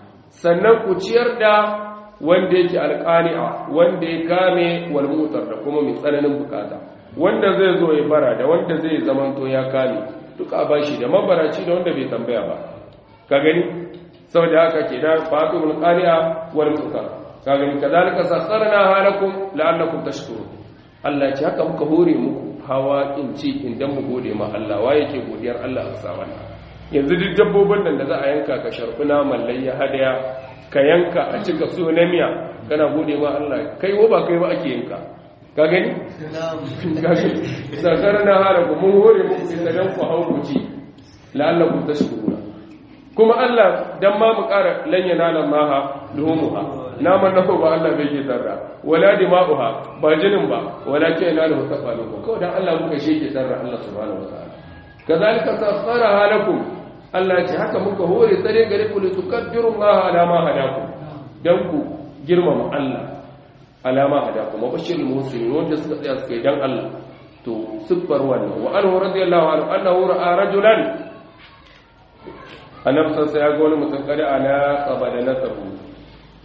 sannan ku ciyar da wanda yake alqani'a wanda ya kame wal mutar da kuma mai tsananin bukata wanda zai zo ya bara da wanda zai zamanto ya kame duka a bashi da mabaraci da wanda bai tambaya ba ka gani saboda haka kenan fatimul qani'a wal mutar ka gani kadalika sakharna halakum la'allakum tashkurun Allah ce haka muka hore muku hawa in ci idan mu gode ma Allah wa yake godiyar Allah a saman yanzu duk dabbobin nan da za a yanka ka sharfuna mallayya hadaya ka yanka a cika so na miya kana gode ma Allah kai wo ba kai ba ake yanka ka gani sakar na hara ku mun hore muku inda dan ku hau ku ci la'allakum tashkuruna kuma Allah dan ma mu ƙara lanyana nan maha luhumuha naman na ba Allah bai yi zarra wala dima'uha ba jinin ba wala ke na da mutafalu ko kawai dan Allah muka sheke zarra Allah subhanahu wataala kazalika sakhara halakum Allah ce haka muka hore tsare gare ku litukabbiru Allah ala ma hadakum dan ku girmama Allah ala ma hadakum wa bashirul muslimin wanda suka tsaya suka yi dan Allah to siffar wannan wa anhu radiyallahu anhu annahu ra'a rajulan annabi sai ya ga wani mutum kada ala qabada nasabu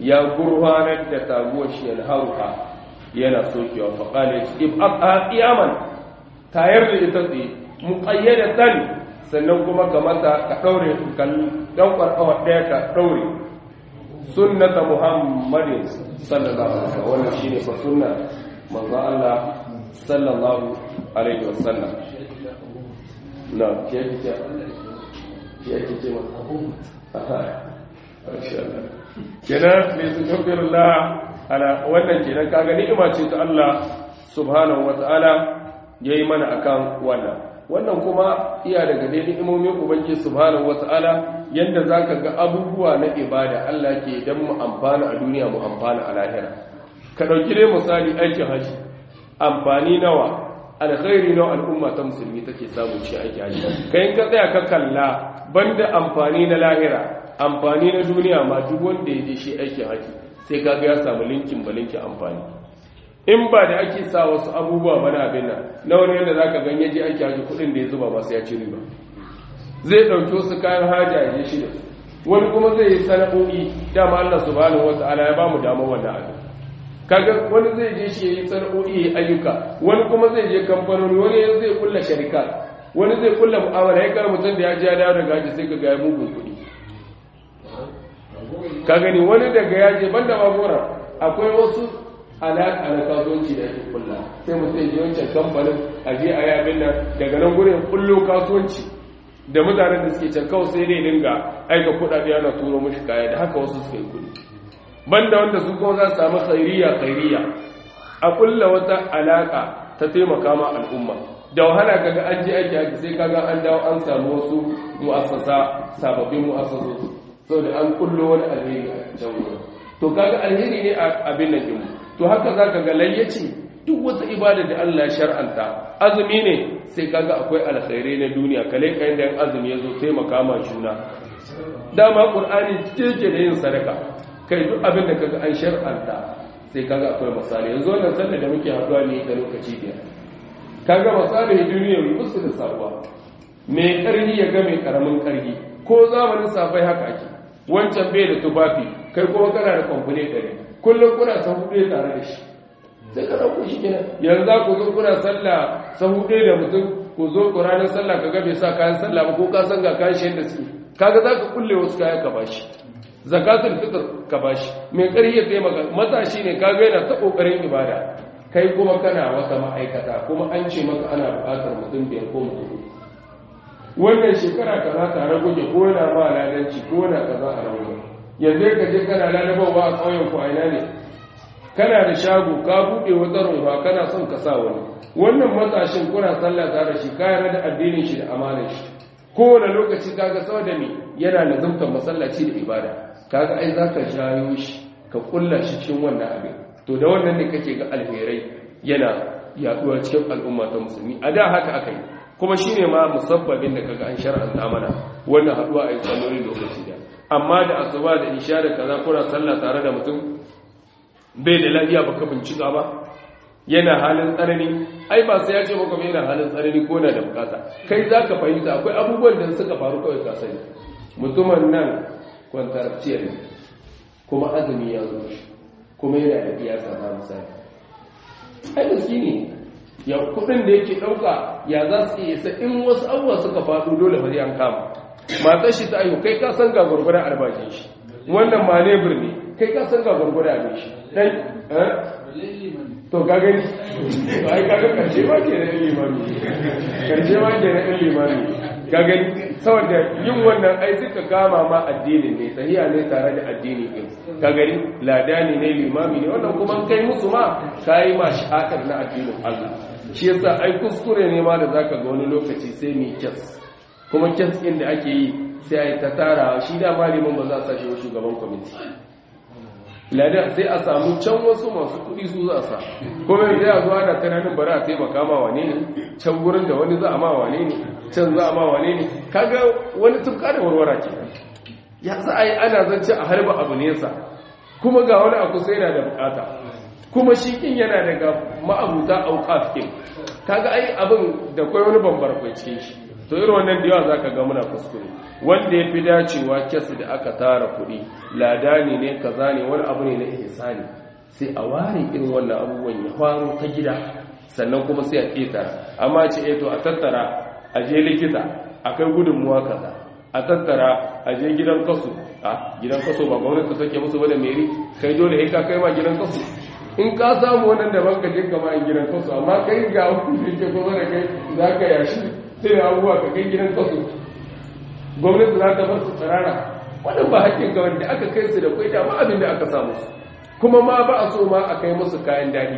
ya gurfanar da taguwar shi yana haruka yana sokewa faƙala ya ce ib'a qiyaman tayar da ita tsaye muqayyadatan sannan kuma ka mata ka daure kan dan kwarkawa daya ka daure sunnata muhammadin sallallahu alaihi wasallam wannan shine fa sunna manzo Allah sallallahu alaihi wasallam na ke ke ke ke ce ma aha insha Allah kenan mai tukabirullah ala wannan kenan kaga ni'ima ce ta Allah subhanahu wataala yayi mana akan wannan wannan kuma iya daga dai ni'imomin ubangiji subhanahu wataala yanda zaka ga abubuwa na ibada Allah ke dan mu amfana a duniya mu amfana a lahira ka dauki dai misali aikin haji amfani nawa alkhairi nawa al'umma ta musulmi take samu ci aiki haji kai ka tsaya ka kalla banda amfani na lahira amfani na duniya ma duk wanda ya je shi aikin haji sai kaga ya samu linkin balinkin amfani in ba da ake sa wasu abubuwa bana abin nan na wani yadda za ka ganye ji ake haji kudin da ya zuba masu ya ci riba zai ɗauki wasu kayan haja ya je shi da su wani kuma zai yi sana'o'i dama Allah subhanahu wa ta'ala ya bamu damar wannan abin kaga wani zai je shi ya yi sana'o'i ya ayyuka wani kuma zai je kamfanoni wani zai kulla sharika wani zai kulla mu'amala ya kar mutum da ya ji ya dawo daga haji sai ka ga ya mugun kuɗi ka gani wani daga ya je banda magora akwai wasu alaƙa na kasuwanci da ake kulla sai mutum ji wancan kamfanin a je a yabin nan daga nan gurin kullo kasuwanci da mutanen da suke can kawai sai dai dinga aika kuɗaɗe ana turo mashi kaya da haka wasu suka yi kuɗi banda wanda su kuma za su samu khairiya khairiya a kulla wata alaƙa ta taimaka ma al'umma da wahala kaga an je aiki aiki sai kaga an dawo an samu wasu mu'assasa sababbin mu'assasosu saboda an kullo wani alheri a can wurin to kaga alheri ne a abin nan din to haka zaka ga layyaci duk wata ibada da Allah ya shar'anta azumi ne sai kaga akwai alkhairai na duniya kale kai da azumi yazo taimaka ma juna dama qur'ani take da yin sadaka kai duk abin da kaga an shar'anta sai kaga akwai misali yanzu wannan sallar da muke haduwa ne da lokaci biyar kaga misali duniya musu da sabuwa mai karhi ya ga mai karamin karhi ko zamanin safai haka ake wancan bai da tufafi kai kuma kana da kwamfune ɗari kullum kuna sahu ɗaya tare da shi sai ka ɗauko shi kenan yanzu za ku zo kuna sallah sahu ɗaya da mutum ku zo ku ranar sallah ka gabe sa kayan sallah ba ko ka san ga kayan shi yadda suke kaga za ka kulle wasu kayan ka bashi zakatul fitr ka bashi mai ƙarfi ya taimaka matashi ne kaga yana ta ƙoƙarin ibada kai kuma kana wata ma'aikata kuma an ce maka ana buƙatar mutum biyar ko mutum wannan shekara kaza tare kuke ko yana ma ladanci ko yana kaza a rauni yanzu ka je kana lalabawa a ƙauyen ku aina ne kana da shago ka buɗe wata rumfa kana son ka sa wani wannan matashin kuna sallah tare shi ka yarda da addinin shi da amanar shi kowane lokaci kaga saboda me yana lazumtar masallaci da ibada kaga ai zaka jayo shi ka kulla shi cikin wannan abin to da wannan ne kake ga alherai yana yaduwa cikin al'umma ta musulmi a da haka aka yi kuma shi ne ma musabbabin da kaga an shar'anta mana wannan haduwa a yi salloli lokaci da amma da asuba da isha da kaza kuna sallah tare da mutum bai da lafiya baka bincika ba yana halin tsanani ai ba sai ya ce maka yana halin tsanani ko na da bukata kai zaka fahimta akwai abubuwan da suka faru kawai ka sani mutumin nan kwantarciyar ne kuma azumi ya zo kuma yana da iyasa ba misali ai miskini ya kudin da yake dauka ya za su iya isa in wasu abuwa suka faɗo dole ba an kama matar shi ta ayo kai ka san ga gurgurar albashin shi wannan ma ne birni kai ka san ga gurgurar abin shi dan to ka gani to ai kaga karshe ma ke na limami karshe ma ke na limami ka gani saboda yin wannan ai suka kama ma addinin ne sahiya ne tare da addini din ka gani ladani ne limami ne wannan kuma kai musu ma kai ma shakar na addinin Allah shi yasa ai kuskure ne ma da zaka ga wani lokaci sai mai kyas kuma kyas din da ake yi sai ai ta tara shi da malamin ba za a sashi shugaban kwamiti ladan sai a samu can wasu masu kuɗi su za a sa kuma yanzu ya zuwa da tunanin bari a taimaka ma wane ne can gurin da wani za a ma wane ne can za a ma wane ne kaga wani tufka da warwara ke ya za a yi ana zance a harba abu nesa kuma ga wani a kusa yana da bukata kuma shi kin yana daga ma'abuta auqaf kin kaga ai abin da kai wani bambar kai cikin shi to irin wannan da yawa zaka ga muna kuskure wanda ya fi dacewa kes da aka tara kuɗi ladani ne kaza ne wani abu ne na ihsani sai a ware irin wannan abubuwan ya faro ta gida sannan kuma sai a ƙetara amma ce eto a tattara a je likita a kai gudunmuwa kaza a tattara a je gidan kaso a gidan kaso ba gwamnati take musu ba da meri kai dole sai ka kai ma gidan kaso in ka samu wannan da banka je kama in gidan kaso amma kai ga wani da ke kuma da kai za ka yashi sai da abubuwa ka kai gidan kaso gwamnati za ta bar su tsirara wannan ba hakkin ga wanda aka kai su da kwai dama abin da aka samu su kuma ma ba a so ma a kai musu kayan daɗi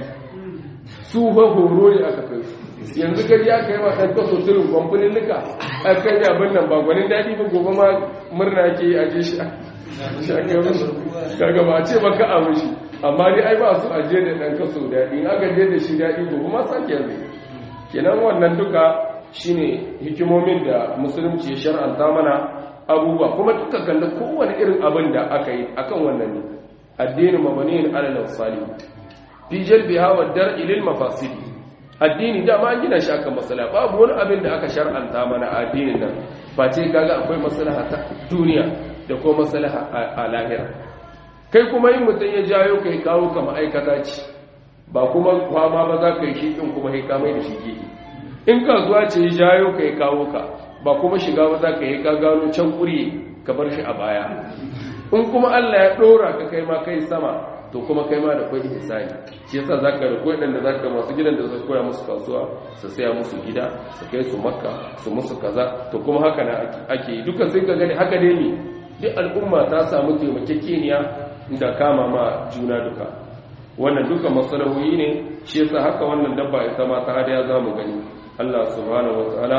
su ba horo ne aka kai su yanzu gari ya kai ma ɗan kaso turin kwamfanin nika a kan yi abin nan ba gwanin daɗi ba gobe ma murna ke yi a je shi a kai musu kaga ba a ce ba ka a mushi amma dai ai ba su aje da ɗan kaso daɗi in aka je da shi daɗi gobe ma sake yanzu kenan wannan duka shine hikimomin da musulunci ya shar'anta mana abubuwa kuma duka kalli kowane irin abin da aka yi akan wannan ne addini mabaniyin alal salih fi jalbiha wa dar'i lil mafasidi addini da ma gina shi akan masala babu wani abin da aka shar'anta mana a addinin nan face kaga akwai maslaha ta duniya da kuma maslaha a lahira kai kuma yin mutum ya jayo kai kawo ka ma'aikata ce ba kuma kwama ba za ka yi shi in kuma kai kamai da shi gehe in kasuwa ce ya jayo kai kawo ka ba kuma shiga ba za ka yi ka gano can ƙuri ka bar shi a baya in kuma Allah ya ɗora ka kai ma kai sama to kuma kai ma da kwai ihsani shi yasa zaka da kwai da zaka masu gidan da zaka koya musu kasuwa su saya musu gida su kai su makka su musu kaza to kuma haka na ake yi duka sai ka gani haka ne ne duk al'umma ta samu taimakekeniya da kama ma juna duka wannan duka masalahoyi ne shi yasa haka wannan dabba ita ma ta hadiya zamu gani Allah subhanahu wataala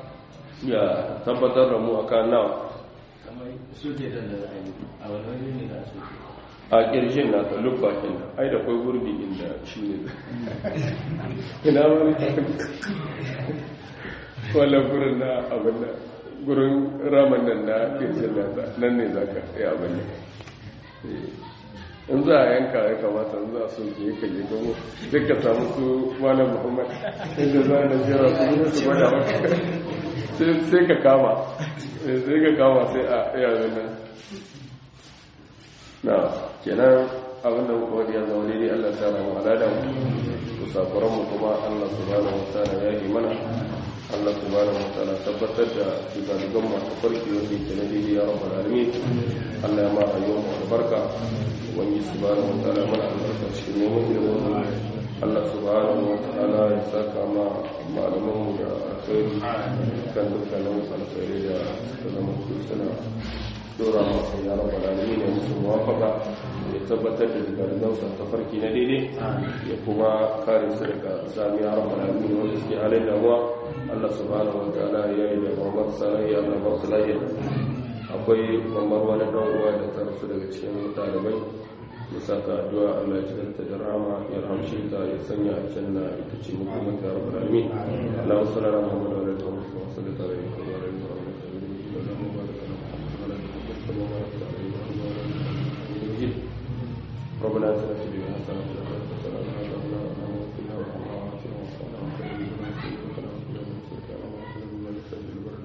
ya tabbatar da mu akan nawa kamar suke da da a wani wani ne da suke a ƙirshin na ta lubba kenan ai da kwai gurbi inda shi ne ina wani wala gurin na abin da gurin raman nan na ƙirshin nata nan ne za ka yi abin ne in za a yanka ya kamata in za a soke ya kaje gamo duk ka samu su malam muhammad inda za a najera su yi su gwada maka sai ka kama sai ka kama sai a yaran nan na kenan abinda muka wani ya zama daidai Allah ta ramu alada mu kusakuran mu kuma Allah subhanahu wataala ya yi mana Allah subhanahu wataala tabbatar da shugaban masu farki wanda yake na daidai ya rabbal alamin Allah ya ma rayuwar mu albarka wani subhanahu wataala mana albarka shi ne mu ilimin Allah subhanahu wataala ya saka ma malaman mu da alkhairi kan dukkanin alkhairi da zama suna dora masu ya rabu lalami ne musu muwafaka ya tabbatar da zigarigansu ta farki na daidai ya kuma kare su daga sami ya rabu lalami ne wanda suke halin damuwa allah subhanahu wa ta'ala ya yi da mamar sanayi allah ba su lahiya akwai mamar wani dan uwa da ta rasu daga cikin ɗalibai ya saka addu'a allah ya cikanta da rama ya ramshe ta ya sanya a can na ita ce mukamman ta rabu lalami allah wasu lara muhammadu alaihi wa sallam wasu da tare da kuma alaihi wa ربنا اتنا في الدنيا حسنه وفي الاخره حسنه وقنا عذاب النار اللهم اغفر لنا وارحمنا وعافنا واعفنا وخير من سيئتنا وقنا من سيئتنا اللهم اغفر لنا لسائر البلد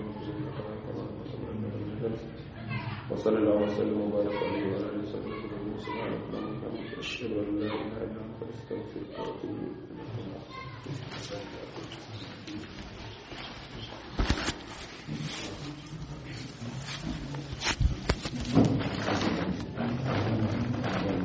وصلى الله وسلم وبارك عليه وعلى اله وصحبه اجمعين سبحانك اللهم وبحمدك اشهد ان لا اله الا انت استغفرك واتوب اليك